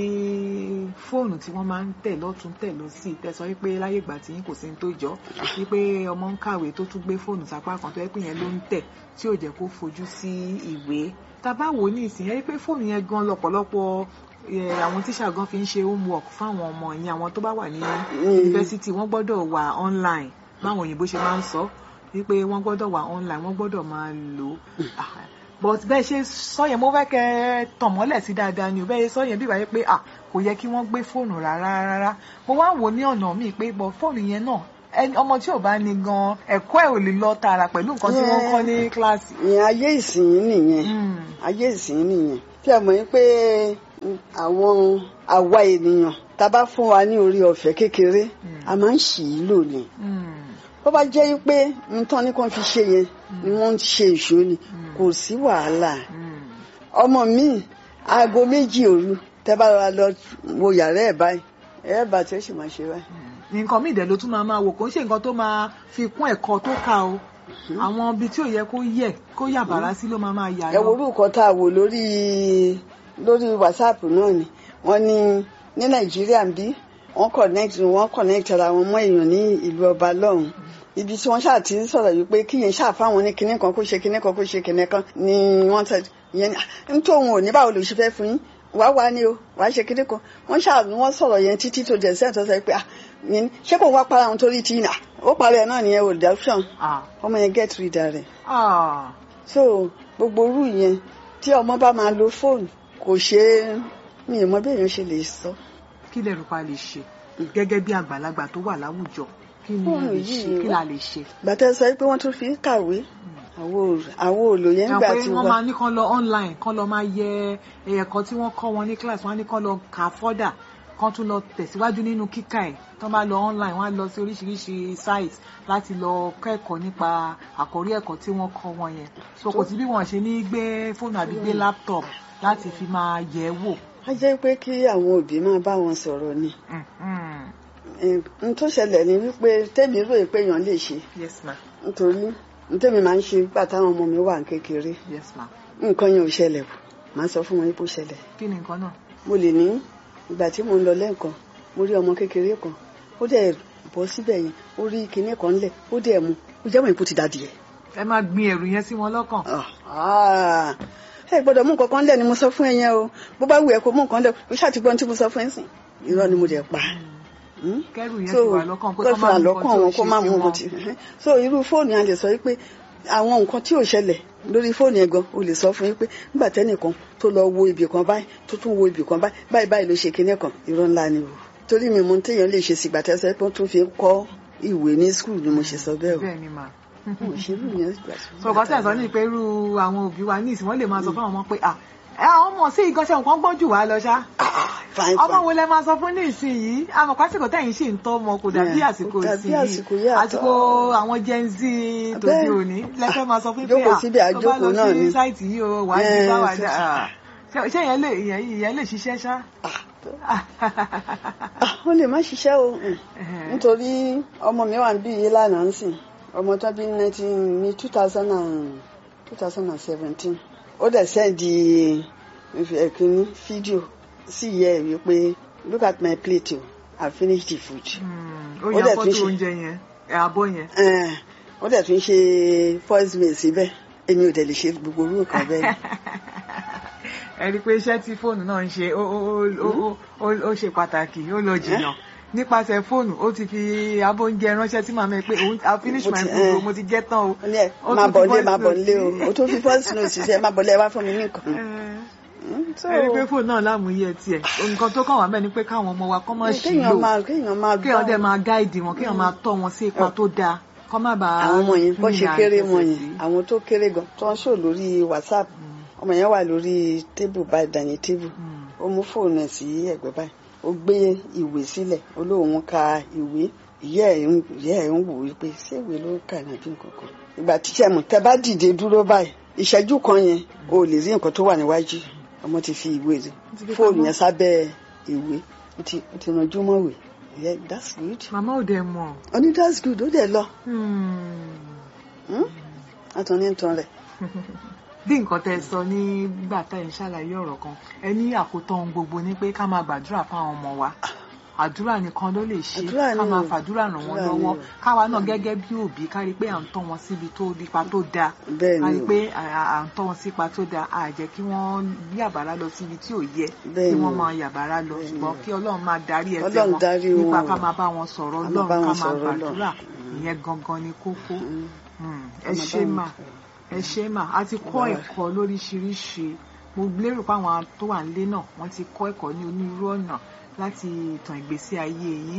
fóònù tí wọ́n máa ń tẹ̀ lọ́tún tẹ̀ lọ́sì tẹ̀sán wípé láyé ìgbà tí yín kò sí ní tó jọ wípé ọmọ ń kàwé tó tún gbé fóònù sápá kan tó yẹ pé yẹn ló ń tẹ̀ tí ò jẹ́ kó fojú sí ìwé tá a bá wò ó ní ìsìn yẹn wípé fóònù yẹn gan lọ́pọ̀lọpọ̀ eh, àwọn tíṣà gan fi ń ṣe homework fáwọn ọmọ yẹn àwọn tó bá wà ní yunifásitì wọ́n gbọ́dọ̀ wà online báwọn òyìnbó ṣe máa ń sọ wípé wọ́n gbọ́dọ̀ wà online wọ́n gbọ́dọ̀ máa lò ó Ah, but bẹ́ẹ̀ ṣe sọ yẹn mo fẹ́ kẹ́ ẹ tàn mọ́lẹ̀ sí dáadáa ni ò bẹ́ẹ̀ ṣe sọ yẹn bí wáyé pé ah kò yẹ kí wọ́n gbé fóònù rárá rárá mo wá wò ní ọ̀nà míì pé bọ̀ fóònù yẹn náà ẹni- ọmọ tí ò bá ní gan ẹ̀kọ́ ẹ̀ ò lè lọ tààrà pẹ̀lú nǹkan tí wọ́n kọ́ ní kíláàsì. ìyẹn ayé ìsìn nìyẹn Mm. ayé ìsìn nìyẹn tí a mọ̀ yín pé mm, àwọn àwa ènìyàn tá a bá fún wa ní orí ọ̀fẹ́ kékeré a máa ń ṣì í lò ní Mm. bó bá jẹ́ pé nǹkan ní kàn fi ṣe yẹn ni wọ́n ń ṣe ìṣó ni kò sí wàhálà Mm. ọmọ mi aago méjì òru tẹ́ bá ra lọ wo yàrá ẹ̀ báyìí ẹ̀ bá tí ó sì máa ṣe báyìí. nǹkan míì dẹ̀ ló tún máa máa wò kó ń ṣe nǹkan tó máa fi kún ẹ̀kọ́ tó kà o àwọn ibi tí ò yẹ kó yẹ kó yà bàrá sí ló máa máa yà ẹ wo lọ. orúkọ tá a wò lórí lórí whatsapp náà ni wọ́n ní ní nàìjíríà ń bí wọ́n connect wọ́n connect ara wọn mọ́ èèyàn ní ìlú ọba lọ́hùn ibi tí wọ́n ṣáà ti ń sọ̀rọ̀ yìí pé kíyẹn ṣáà fáwọn ní kinní kan kó ṣe kinní kan kó ṣe kinní kan ni wọ́n sọ ìyẹn ní tó òun ò ní báwo ló ṣe fẹ́ fún yín wá wá ní o wá ṣe kinní kan wọ́n ṣáà ní wọ́n sọ̀rọ̀ yẹn títí tó jẹ́ sẹ́ǹtọ́ sọ pé ah yẹn ṣé kò wá para àwọn torí tí nà ó parí ẹ̀ náà nìyẹn ò dá option Ah. ọmọ yẹn get rid rẹ̀ Ah. so gbogbo orú yẹn tí ọmọ bá máa lo fóònù kò ṣe é mi ì mọ bí èèyàn ṣe lè sọ. kí lè rò pa lè ṣe gẹ́gẹ́ bí àgbàlagbà tó wà láwùjọ kí ni a Fóònù lè ṣe yìí kí la lè ṣe. gbàtẹ́ sọ pé wọ́n tún fi ń kàwé àwọn òòlò yẹn Ẹ nígbà pé tí wọ́n wà máa ní kán lọ online kán lọ máa yẹ ẹ̀kọ́ tí wọ́n kọ́ wọn ní class wọ́n á ní kán lọ kà á fọ́dà kán tún lọ tẹ̀síwájú nínú kíkà ẹ̀ tán bá lọ online wọ́n á lọ sí oríṣiríṣi site láti lọ kẹ́kọ̀ọ́ nípa àkórí ẹ̀kọ́ tí wọ́n kọ́ wọn yẹn so kò sí bí wọ́n ṣe ní gbé fóònù àbí gbé laptop láti fi máa yẹ̀ ẹ́ wò. á jẹ́ pé kí àwọn òbí máa bá wọn sọ̀rọ̀ ni Mm, mm. Eh, n tó ṣẹlẹ̀ ni wípé tèmi rò pé èèyàn lè ṣe yes ma nítorí n tèmi máa ń ṣe nígbà táwọn ọmọ mi wà ní kékeré yes ma nǹkan yẹn ò ṣẹlẹ̀ o màá sọ fún wọn yín bó ṣẹlẹ̀ kí ni nǹkan náà. mo lè ní ìgbà tí mo ń lọ lẹ́ẹ̀kan mo rí ọmọ kékeré kan ó dẹ̀ bọ́ síbẹ̀ yẹn ó rí kinní kan lẹ̀ ó dẹ̀ mu ó jẹ́ mọ̀ ipò ti dàdí ẹ̀. ẹ máa gbin ẹ̀rù yẹn sí wọn lọ́kàn. ẹ gbọ́dọ̀ mú nǹkan kan lẹ̀ ni mo sọ fún ẹ yẹn o bó bá wù ẹ́ kó mú nǹkan lẹ̀ o ṣáà ti gbọ́n tí mo sọ fún ẹ sìn irọ́ ni mo dẹ̀ pa. Hmm? kẹ́rù yẹn so ti wà lọ́kàn pé kó kọ́ fi máa mú àlọ́kàn nǹkan wọn tí kó ò má ṣe mú sí nǹkan tí so irú fóònù yẹn lè sọ pé àwọn nǹkan tí ò ṣẹlẹ̀ lórí fóònù yẹn gan o lè sọ fún yín pé nígbà tẹ́nìkan tó lọ wo ibì kan báyìí tó tún wo ibì kan báyìí báyìí báyìí ló ṣe kinní kan irọ́ ńlá ni o torí mi mo téèyàn lè ṣe sìgbà tẹ́sẹ̀ pé ó tún fi ń kọ́ ìwé ní skul ni mo ṣe sọ bẹ́ẹ̀ o bẹ́ẹ̀ ni mà. mo ṣe irú yẹn gbà tí mo sọ̀kọ́ tẹ̀ sọ ní pé irú àwọn òbí wa ní ìsìn wọ́n lè máa sọ fún àwọn ọmọ pé à ẹ àwọn ọmọ sí ìgànṣẹ́ nǹkan gbọ́n jù wá lọ ṣá. fine ọmọ fine wo lẹ máa sọ fún ní ìsìn yìí àmọ́ pásìkò tẹ̀yìn sì ń tọ́ ọmọ kò dàbí Yeah, àsìkò kò dàbí ìsìn àsìkò yìí yìí àtọ́. àsìkò àwọn gen z tòde Bẹ́ẹ̀. òní lẹ́fẹ̀ẹ́ máa sọ fún pé Jókòó à síbi tó bá àjókòó lọ náà sí ni. sáìtì yìí o wà á di Yeah, báwa ṣe- dá à. ṣé ṣé ìyẹn lè ìyẹn ìyẹn lè ṣiṣẹ́ ṣá. Ah, ó lè má ṣiṣẹ́ o mm. nítorí ọmọ mi wà níbí yìí lánàá ń sìn ọmọ tó bí nineteen ní two thousand and two thousand and seventeen ó dẹ̀ sẹ́ndì ẹ̀kíní fídíò sí ìyá ẹ̀ wípé look at my plate o I finished the food. Hmm, ó Ó yan dẹ̀ tún fọ́tò ṣe- oúnjẹ yẹn ẹ̀ abọ́ yẹn. Eh, ó dẹ̀ tún ṣe voice mail síbẹ̀ èmi ò dẹ̀ lè ṣe gbogbo orú nǹkan bẹ́ẹ̀. ẹ rí i pé iṣẹ́ tí fóònù náà ń ṣe ó ó ó- ó ó- ó ṣe pàtàkì ó lọ jìnnà nípasẹ̀ fóònù ó ti fi abóúnjẹ ránṣẹ́ sí màmá ẹ pé òun I finish Mo my ti- food o eh. mo ti jẹ tán o. ó ní ẹ Ó máa tún bọ̀ fi nílé voice máa bọ̀ note nílé o sí. ó tún fi voice note síṣẹ́ máa bọ̀ nílé ẹ wá fún mi ní nǹkan. Eh, Mm, so- ẹ rí i pé fóònù náà lámúyẹ tiẹ̀ nǹkan tó kàn wá mẹ́ni pé káwọn ọmọ wa kọ́ máa ṣì kéèyàn lò máa kéèyàn máa kéèyàn dẹ̀ bá máa gáìdì wọn kéèyàn máa tọ́ wọn sí ipa tó dáa kọ́ má bàa àwọn ọmọ yẹn bó ṣe rìnrìn kéré àjẹsẹ̀ wọn sí. yẹn àwọn tó kéré gan tó ń ṣò lórí whatsapp ọmọ yẹn wà lórí tébù báyìí dání tébù Hmm. ó mú fóònù ẹ̀ sí ẹ̀gbẹ́ báyìí ó gbé ìwé sílẹ̀ ó lóun ka ìwé ìyá ẹ̀ ń ìyá ẹ̀ ń wò wípé ṣé ìwé ló ń kà ní àbí nǹkan kan ìgbà tíṣẹ́ mọ̀ tẹ́ bá dìde dúró báyìí ìṣẹ́jú kan yẹn o lè rí nǹkan tó wà níwájú ọmọ ti fi ìwé ti fi fóònù pamọ́. yẹn sábẹ́ ìwé ó ti ó ti ranjú mọ́wé yeah that's good màmá ò dẹ̀ mọ̀. ó ní that's good ó dẹ̀ lọ Hmm. àtọ̀ ní nǹkan rẹ̀ bí nǹkan tẹ́ sọ nígbà tá ẹ̀ ń ṣàlàyé ọ̀rọ̀ kan ẹ ní àkótán ohun gbogbo ni pé ká máa gbàdúrà fáwọn ọmọ wa àdúrà nìkan ló lè ṣe Àdúrà ká ni máa o. fàdúrà ràn wọ́n Àdúrà ni lọ́wọ́ o. káwa náà gẹ́gẹ́ bí òbí ká rí i pé à ń tọ́ wọn síbi tó nípa tó dáa bẹ́ẹ̀ ká ni rí i o. pé à à ń tọ́ wọn sípa tó dáa à jẹ́ kí wọ́n yàbàrá lọ síbi tí ò yẹ Bẹ́ẹ̀ kí ni wọ́n o. máa yàbàrá lọ Bẹ́ẹ̀ ni ṣùgbọ́n o. kí Ọlọ́run máa darí ẹsẹ̀ Ọlọ́run wọn darí nípa wọn ká o. máa bá wọn sọ̀rọ̀ Ká máa bá Ọlọ́run ká wọn máa sọ̀rọ̀ Ọlọ́run. gbàdúrà ìyẹn gangan ni kókó Mm. Mm, Ká ẹ máa ṣé bá wọn mà sọ̀rọ̀. ẹ ṣé mà a ti kọ́ Bàbá. ẹ̀kọ́ lóríṣiríṣi mo lérò pé àwọn tó wà nílé náà wọ́n ti kọ́ ẹ̀kọ́ ní onírúurú ọ̀nà láti ìtàn ìgbésí ayé yín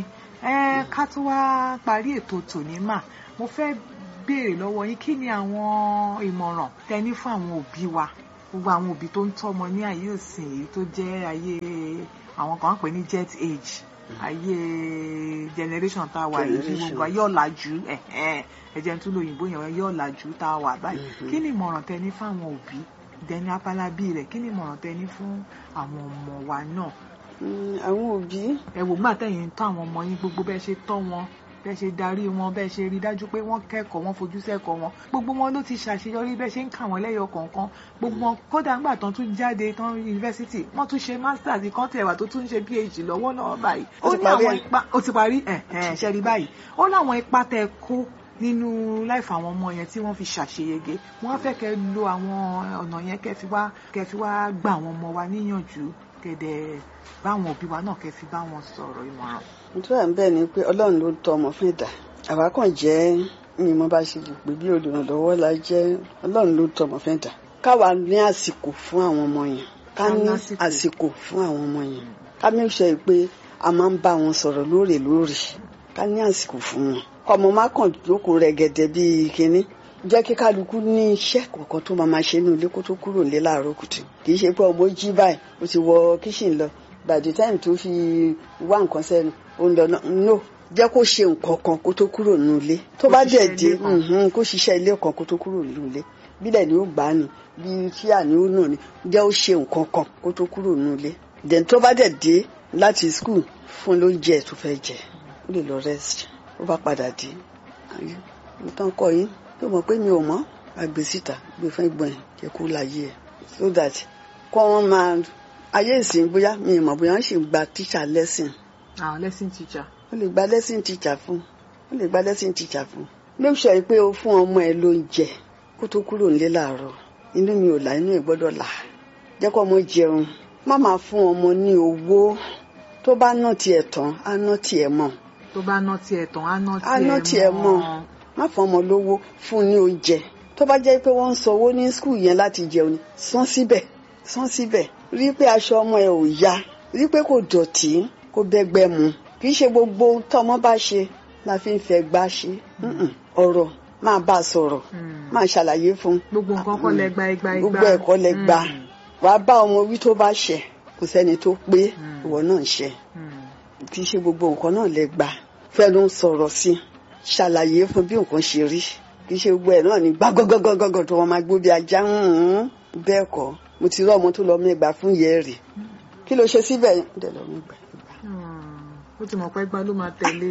ẹ ká tó wá parí ètò tòní mà mo fẹ́ béèrè lọ́wọ́ yín kí ni àwọn ìmọ̀ràn tẹ ní fún àwọn òbí wa gbogbo àwọn òbí tó ń tọ́mọ ní ayé òsìn èyí tó jẹ́ ayé àwọn kan ń pè ní jet age ayé generation tá a wà yìí Generation. gbogbo ayé ọ̀làjú ẹ̀hẹ́n, ẹ̀jẹ̀ tó lóyìnbó yẹn ayé ọ̀làjú tá a wà báyìí Mhm. kí ni ìmọ̀ràn tẹ ní fún àwọn òbí dẹni apálábí rẹ̀ kí ni ìmọ̀ràn tẹ ní fún àwọn ọmọ wa náà Mm, àwọn òbí ẹ wò gbà tẹ̀yìn tọ́ àwọn ọmọ yín gbogbo bẹ́ẹ̀ ṣe tọ́ wọn bẹ́ẹ̀ ṣe darí wọn bẹ́ẹ̀ ṣe rí dájú pé wọ́n kẹ́kọ̀ọ́ wọn fojú sẹ́kọ̀ọ́ wọn gbogbo wọn ló ti ṣàṣeyọrí bẹ́ẹ̀ ṣe ń kà wọ́n lẹ́yọ kọ̀ọ̀kan gbogbo wọn kódà ńgbà tán tún jáde tán yunifásitì wọ́n tún ṣe masters kan tẹ̀ wà tó tún ṣe phd lọ́wọ́ náà báyìí Ó ó ti ní parí àwọn ẹ̀. ipa ó ti parí ẹ̀ ẹ̀ ṣe rí báyìí ó láwọn ipa tẹ kó nínú láìfà àwọn ọmọ yẹn tí wọ́n fi ṣàṣeyege wọ́n á fẹ́ kẹ́ lo àwọn ọ̀nà yẹn kẹ́ fi wá kẹ́ fi wá gba àwọn ọmọ wa níyànjú kẹ́dẹ̀ báwọn òbí wa náà kẹ́ fi bá wọn sọ̀rọ̀ ìmọ̀ràn. nítorí à ń bẹ̀ ni pé ọlọ́run ló tọ́ ọmọ fún ẹ̀dá àwa kàn jẹ́ ní mo bá ṣe lè pè bí olùrànlọ́wọ́ la jẹ́ ọlọ́run ló tọ́ ọmọ fún ẹ̀dá káwa ní àsìkò fún àwọn ọmọ yẹn ká Ká ní lásìkò. àsìkò fún àwọn ọmọ yẹn ká make sure pé a máa ń bá wọn sọ̀rọ̀ lóòrèlóòrè ká ní àsìkò fún wọn ọmọ má kàn jókòó rẹ̀gẹ̀dẹ̀ bíi kinní jẹ́ kí kálukú ní iṣẹ́ kọ̀ọ̀kan tó máa máa ṣe nínú ilé kó tó kúrò nílé láàárọ̀ kùtù kì í ṣe pé ọmọ jí báyìí ó ti wọ kíṣìn lọ by the time tó fi wá nǹkan sẹ́nu ó ń lọ náà no jẹ́ kó ṣe nǹkan kan kó tó kúrò nínú ilé tó Kó bá ṣiṣẹ́ dẹ̀ dé ilé kan. mhm, kó ṣiṣẹ́ ilé kan kó tó kúrò nínú ilé bílẹ̀ ni ó gbà á ni bí tíà ni ó nà ni jẹ́ ó ṣe nǹkan kan kó tó kúrò nínú ilé then tó bá dẹ̀ dé láti school fún lóúnjẹ tó fẹ́ jẹ ó lè lọ rest ó bá padà dé ayé nǹkan kọ yín tó mọ̀ pé mi ò mọ̀ àgbè síta gbé fún ìgbọ̀n ẹ̀ jẹ́ kó láyé ẹ̀ so that kọ́ wọ́n máa ayé ìsìn bóyá mi ì mọ̀ bóyá wọ́n sì gba teacher lesson àwọn lesson teacher. ó lè gba lesson teacher fún ó lè gba lesson teacher fún make sure pé o fún ọmọ ẹ lóúnjẹ kó tó kúrò nílé láàárọ̀ inú mi ò là inú ẹ gbọ́dọ̀ là jẹ́ kó ọmọ jẹun má máa fún ọmọ ní owó tó bá ná tiẹ̀ tán á ná tiẹ̀ mọ́ tó bá ná tiẹ̀ tán á ná Á ná tiẹ̀ mọ́. má fún ọmọ lówó fún ní oúnjẹ tó bá jẹ́ pé wọ́n ń sanwó ní skul yẹn láti jẹun ni san síbẹ̀ san síbẹ̀ rí pé aṣọ ọmọ ẹ ò ya rí pé kò dọ̀tí kò bẹ́gbẹ́ mu kì í ṣe gbogbo ohun tọ́mọ bá ṣe la fi ń fẹ́ gbá ṣe Mm-mm. ọ̀rọ̀ máa bá a sọ̀rọ̀ máa ṣàlàyé fún un gbogbo nǹkan kọ́ lẹ gba igba igba. gbogbo ẹ̀kọ́ lẹ gbà Mm, wàá bá ọmọ wí tó bá ṣẹ̀ kò sẹ́ni tó pé Mm. ìwọ náà ń ṣẹ̀ mm, kì í ṣe gbogbo nǹkan náà lẹ gbà fẹ́ ló ń sọ̀rọ̀ sí ṣàlàyé fún bí nǹkan ṣe rí kì í ṣe gbogbo ẹ̀ náà ní gbá gọ́gọ́gọ́gọ́ tó wọn máa gbó bí ajá hùn-ún. bẹ́ẹ̀ kọ́ mo ti rí ọmọ tó lọ mẹ́gbà fún yẹ́rì kí ló ṣe síbẹ̀ yẹn ó dẹ̀ lọ mẹ́gbà ìgbà. mm. ó ti mọ̀ pé gbá ló máa tẹ̀lé.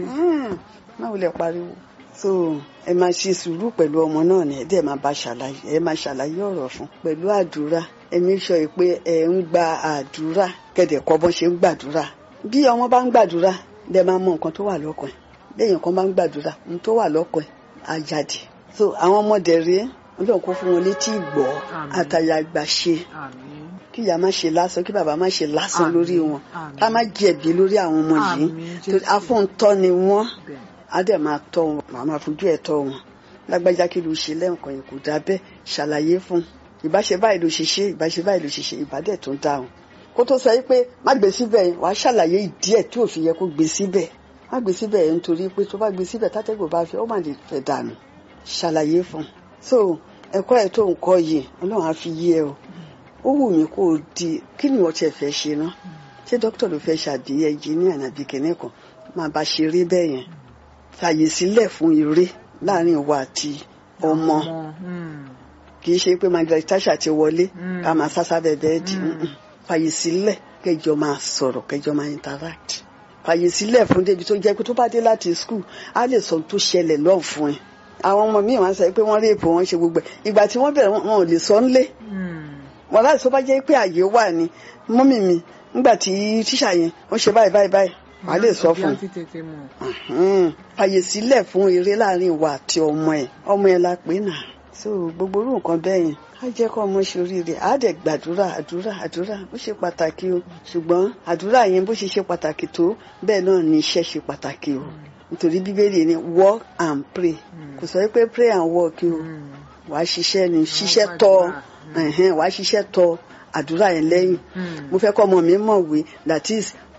má wulẹ̀ pariwo so ẹ máa ṣe sùúrù pẹ̀lú ọmọ náà ni ẹ dẹ̀ máa bá ṣàlàyé ẹ máa ṣàlàyé ọ̀rọ̀ fún pẹ̀lú àdúrà ẹ make sure pé ẹ ń gba àdúrà kẹ̀dẹ̀ kọ́ bọ́n ṣe ń gbàdúrà bí ọmọ bá ń gbàdúrà dẹ̀ máa mọ nǹkan tó wà lọ́kàn ẹ̀ lẹ́yìn kan bá ń gbàdúrà ohun tó wà lọ́kàn ẹ̀ á jáde so àwọn ọmọdé rèé ọlọ́run kó fún wọn létí ìgbọ́ Àmín. àtàyà àgbà ṣe àmín kí ìyá má ṣe lásán kí bàbá má ṣe lásán Àmín. lórí wọn Àmín. ká má jẹ̀bi lórí àwọn ọmọ yìí Àmín, torí Jésù. afúntọ́ ni wọ́n bẹ́ẹ̀ á dẹ̀ máa tọ́ wọn màá máa fojú ẹ̀ tọ́ wọn lágbájá kí ló ṣe lẹ́ǹkan yìí kò dá bẹ́ẹ̀ ṣàlàyé fún un ìbáṣe báyìí ló ṣe ṣe ìbáṣe báyìí ló ṣe ṣe ìbádẹ́ tó ń dáhùn kó tó sọ yìí pé má gbé síbẹ̀ yẹn wàá ṣàlàyé ìdí ẹ̀ tí ò fi yẹ kó gbé síbẹ̀ má gbé síbẹ̀ yẹn nítorí pé tó bá gbé síbẹ̀ tátẹ́gùn bá fi ó mà lè fẹ́ dànù ṣàlàyé fún un so ẹ̀kọ́ ẹ̀ tó ń kọ́ yìí ọlọ́run á fi yí ẹ o ó wù mí kó o di kí ni wọ́n tiẹ̀ fẹ́ ṣe ná ṣé dókítà ló fẹ́ ṣàbí ẹnjìníà nàbí kìnìún kan máa bá ṣeré bẹ́ẹ̀ yẹn fàyè sílẹ̀ fún eré láàrin ìwà àti ọmọ mm, kì í ṣe pé Margaret Thatcher ti wọlé Mm. ká máa sásá bẹ̀bẹ̀ dì Mm. mm-mm. fàyè sílẹ̀ kẹjọ máa sọ̀rọ̀ kẹjọ máa interact fàyè sílẹ̀ fún débi tó jẹ́ pé tó bá dé láti school á lè sọ ohun tó ṣẹlẹ̀ lọ́ọ̀ fún ẹ àwọn ọmọ míì wọ́n sọ pé wọ́n réèpù wọn ṣe gbogbo ẹ̀ ìgbà tí wọ́n bẹ̀rẹ̀ wọn wọn ò lè sọ ńlé mm, wọn láti tó bá jẹ́ pé àyè wà ní mọ́mì mi nígbà tí tíṣà yẹn ó ṣe báyìí báyìí báyìí wàá lè sọ fún un bí a ti tètè mọ̀. Mhm. fàyè sílẹ̀ fún eré láàrin ìwà àti ọmọ ẹ̀ ọmọ ẹ̀ la pè náà so gbogbo orú nǹkan bẹ́ẹ̀ yẹn á jẹ́ kó ọmọ ṣe oríire á dẹ̀ gbàdúrà àdúrà àdúrà ó ṣe pàtàkì o ṣùgbọ́n àdúrà yẹn bó ṣe ṣe pàtàkì tó bẹ́ẹ̀ náà ni iṣẹ́ ṣe pàtàkì o nítorí bíbélì ni work and pray kò sọ pé pray and work o Mm, wàá ṣiṣẹ́ ni ṣiṣẹ́ tọ́ ẹ̀hẹ́n, wàá ṣiṣẹ́ tọ́ àdúrà yẹn lẹ́yìn mm, mo fẹ́ kọ́ ọmọ mi mọ̀wé that is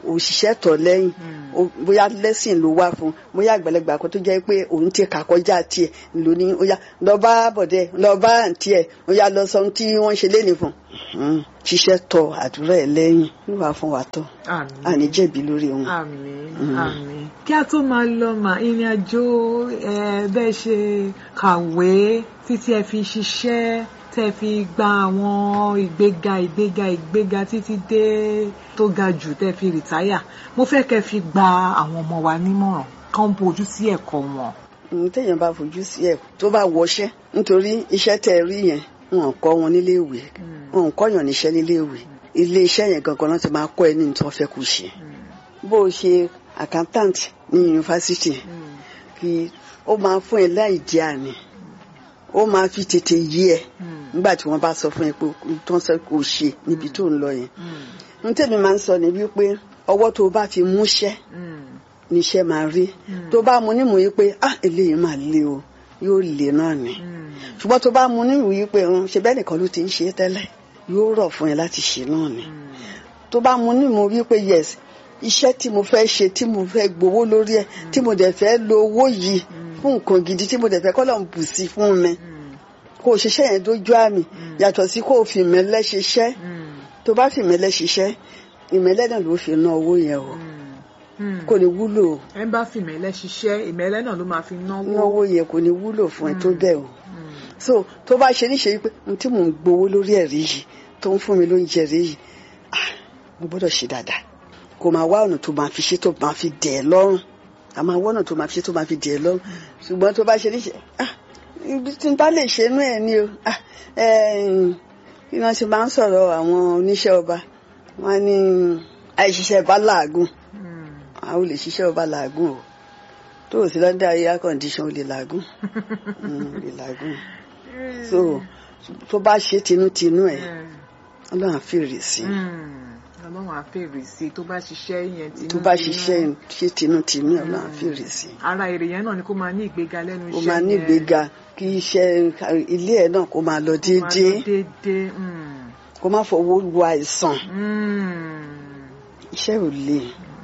òṣìṣẹ́ tọ̀ lẹ́yìn Mm. o- bóyá lẹ́sìn ló wá fún bóyá àgbàlagbà kan tó jẹ́ pé òun ti kà kọjá tiẹ̀ ló ní ó yá lọ bá bọ̀dẹ̀ lọ bá àǹtí ẹ̀ ó yá lọ sọ ohun tí wọ́n ṣe léni fún un ṣiṣẹ́ tọ̀ àdúrà ẹ̀ lẹ́yìn wíwá fún wa tọ̀ àmín àní jẹ̀bi lórí wọn. àmín àmín kí a tó máa lọ mà ìrìn àjò ẹ bẹ́ẹ̀ ṣe kàwé títí ẹ fi ṣiṣẹ́ tẹ́ fi gba àwọn ìgbéga ìgbéga ìgbéga títí dé tó ga jù tẹ́ fi rìtáyà mo fẹ́ kẹ́ fi gba àwọn ọmọ wa nímọ̀ràn kán bójú sí ẹ̀kọ́ wọn. ohun téèyàn bá fojú sí ẹ tó bá wọṣẹ́ nítorí iṣẹ́ tẹ́ ẹ rí yẹn wọn ò kọ́ wọn nílé ìwé wọn ò kọ́yàn níṣẹ́ nílé ìwé ilé iṣẹ́ yẹn gangan náà ti máa kọ́ ẹ ní tí wọ́n fẹ́ kó ṣe bó o ṣe accountant ní yunifásitì kí ó máa fún ẹ láì di àní ó máa fi tètè yí ẹ nígbà tí wọ́n bá sọ fún ẹ pé tó ń sọ kó o ṣe níbi tó ń lọ yẹn ohun tèmi máa ń sọ ni wípé ọwọ́ tó o bá fi múṣẹ́ níṣẹ́ máa rí tó bá mu nímú yìí pé ah eléyìí máa le o yóò le náà ni ṣùgbọ́n tó bá mu nímú yìí pé ń ṣe bẹ́ẹ̀ nìkan ló ti ń ṣe é tẹ́lẹ̀ yóò rọ̀ fún ẹ láti ṣe náà ni tó bá mu nímú wípé yes iṣẹ́ tí mo fẹ́ ṣe tí mo fẹ́ gbowó lórí ẹ̀ tí mo dẹ̀ fẹ́ lo owó yìí fún nǹkan gidi tí mo dẹ̀ fẹ́ kọ́ lọ́n bù sí fún mi kó o ṣiṣẹ́ yẹn dójú àmì yàtọ̀ sí kó o fi ìmẹ́lẹ́ ṣiṣẹ́ tó bá fi ìmẹ́lẹ́ ṣiṣẹ́ ìmẹ́lẹ́ náà ló fi ná owó yẹn o kò ní wúlò o ẹ bá fi ìmẹ̀lẹ́ ṣiṣẹ́ ìmẹ̀lẹ́ náà ló máa fi náwó. náwó yẹn kò ní wúlò fún ẹ tó bẹ́ẹ̀ o so tó bá ṣe níṣe pé ohun tí mò ń gbowó lórí ẹ̀rí yìí tó ń fún mi lóúnjẹ rí yìí ah, mo gbọ́dọ̀ ṣe dáadáa kò máa wá ọ̀nà tó máa fi ṣe tó máa fi dẹ̀ ẹ́ lọ́rùn a máa wá ọ̀nà tó máa fi ṣe tó máa fi dẹ̀ ẹ́ lọ́rùn ṣùgbọ́n tó bá ṣe níṣe ah, ibi tí n bá lè ṣe inú ẹ̀ ni o ah, eh, kí wọ́n ti máa ń sọ̀rọ̀ àwọn oníṣẹ́ ọba wọ́n ní àìṣiṣẹ́ bá làágùn àwọn olè ṣiṣẹ́ ọba làágùn o tó o sí lọ́dọ̀ air condition o lè làágùn Mm, o lè làágùn so tó bá ṣe tinútinú ẹ̀ ọlọ́run á fèrè sí i ọlọ́run á fèrè sí i tó bá ṣiṣẹ́ yẹn tinú tó bá ṣiṣẹ́ ṣe tinútinú ẹ̀ ọlọ́run á fèrè sí i ara èrè yẹn náà ni kó máa ní ìgbéga lẹ́nu ó iṣẹ́ máa ní yẹn. ìgbéga kí iṣẹ́ ilé ẹ̀ náà kó máa lọ Kó máa lọ déédéé déédéé. mm. kó má fọwọ́ wo àìsàn Mm. iṣẹ́ ò le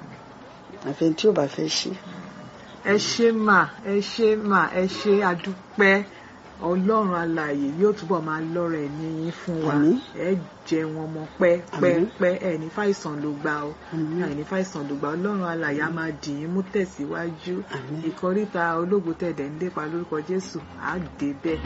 àfẹn tí ò bá fẹ́ ṣe ẹ ṣé mà ẹ ṣé mà ẹ ṣé adúpẹ́ ọlọ́run alààyè yóò túbọ̀ máa lọ́rọ̀ ẹ̀mí yín fún wa Àmín. ẹ jẹ wọn mọ pẹ́ pẹ́ Àmín. pẹ́ ẹ ní fàìsàn ló gbà ó Àmín. ẹ ní fàìsàn ló gbà ọlọ́run alààyè á máa dì yín mú tẹ̀síwájú Àmín. ìkọríta ológun tẹ̀dẹ̀ ń lépa lórúkọ jésù á dé bẹ́ẹ̀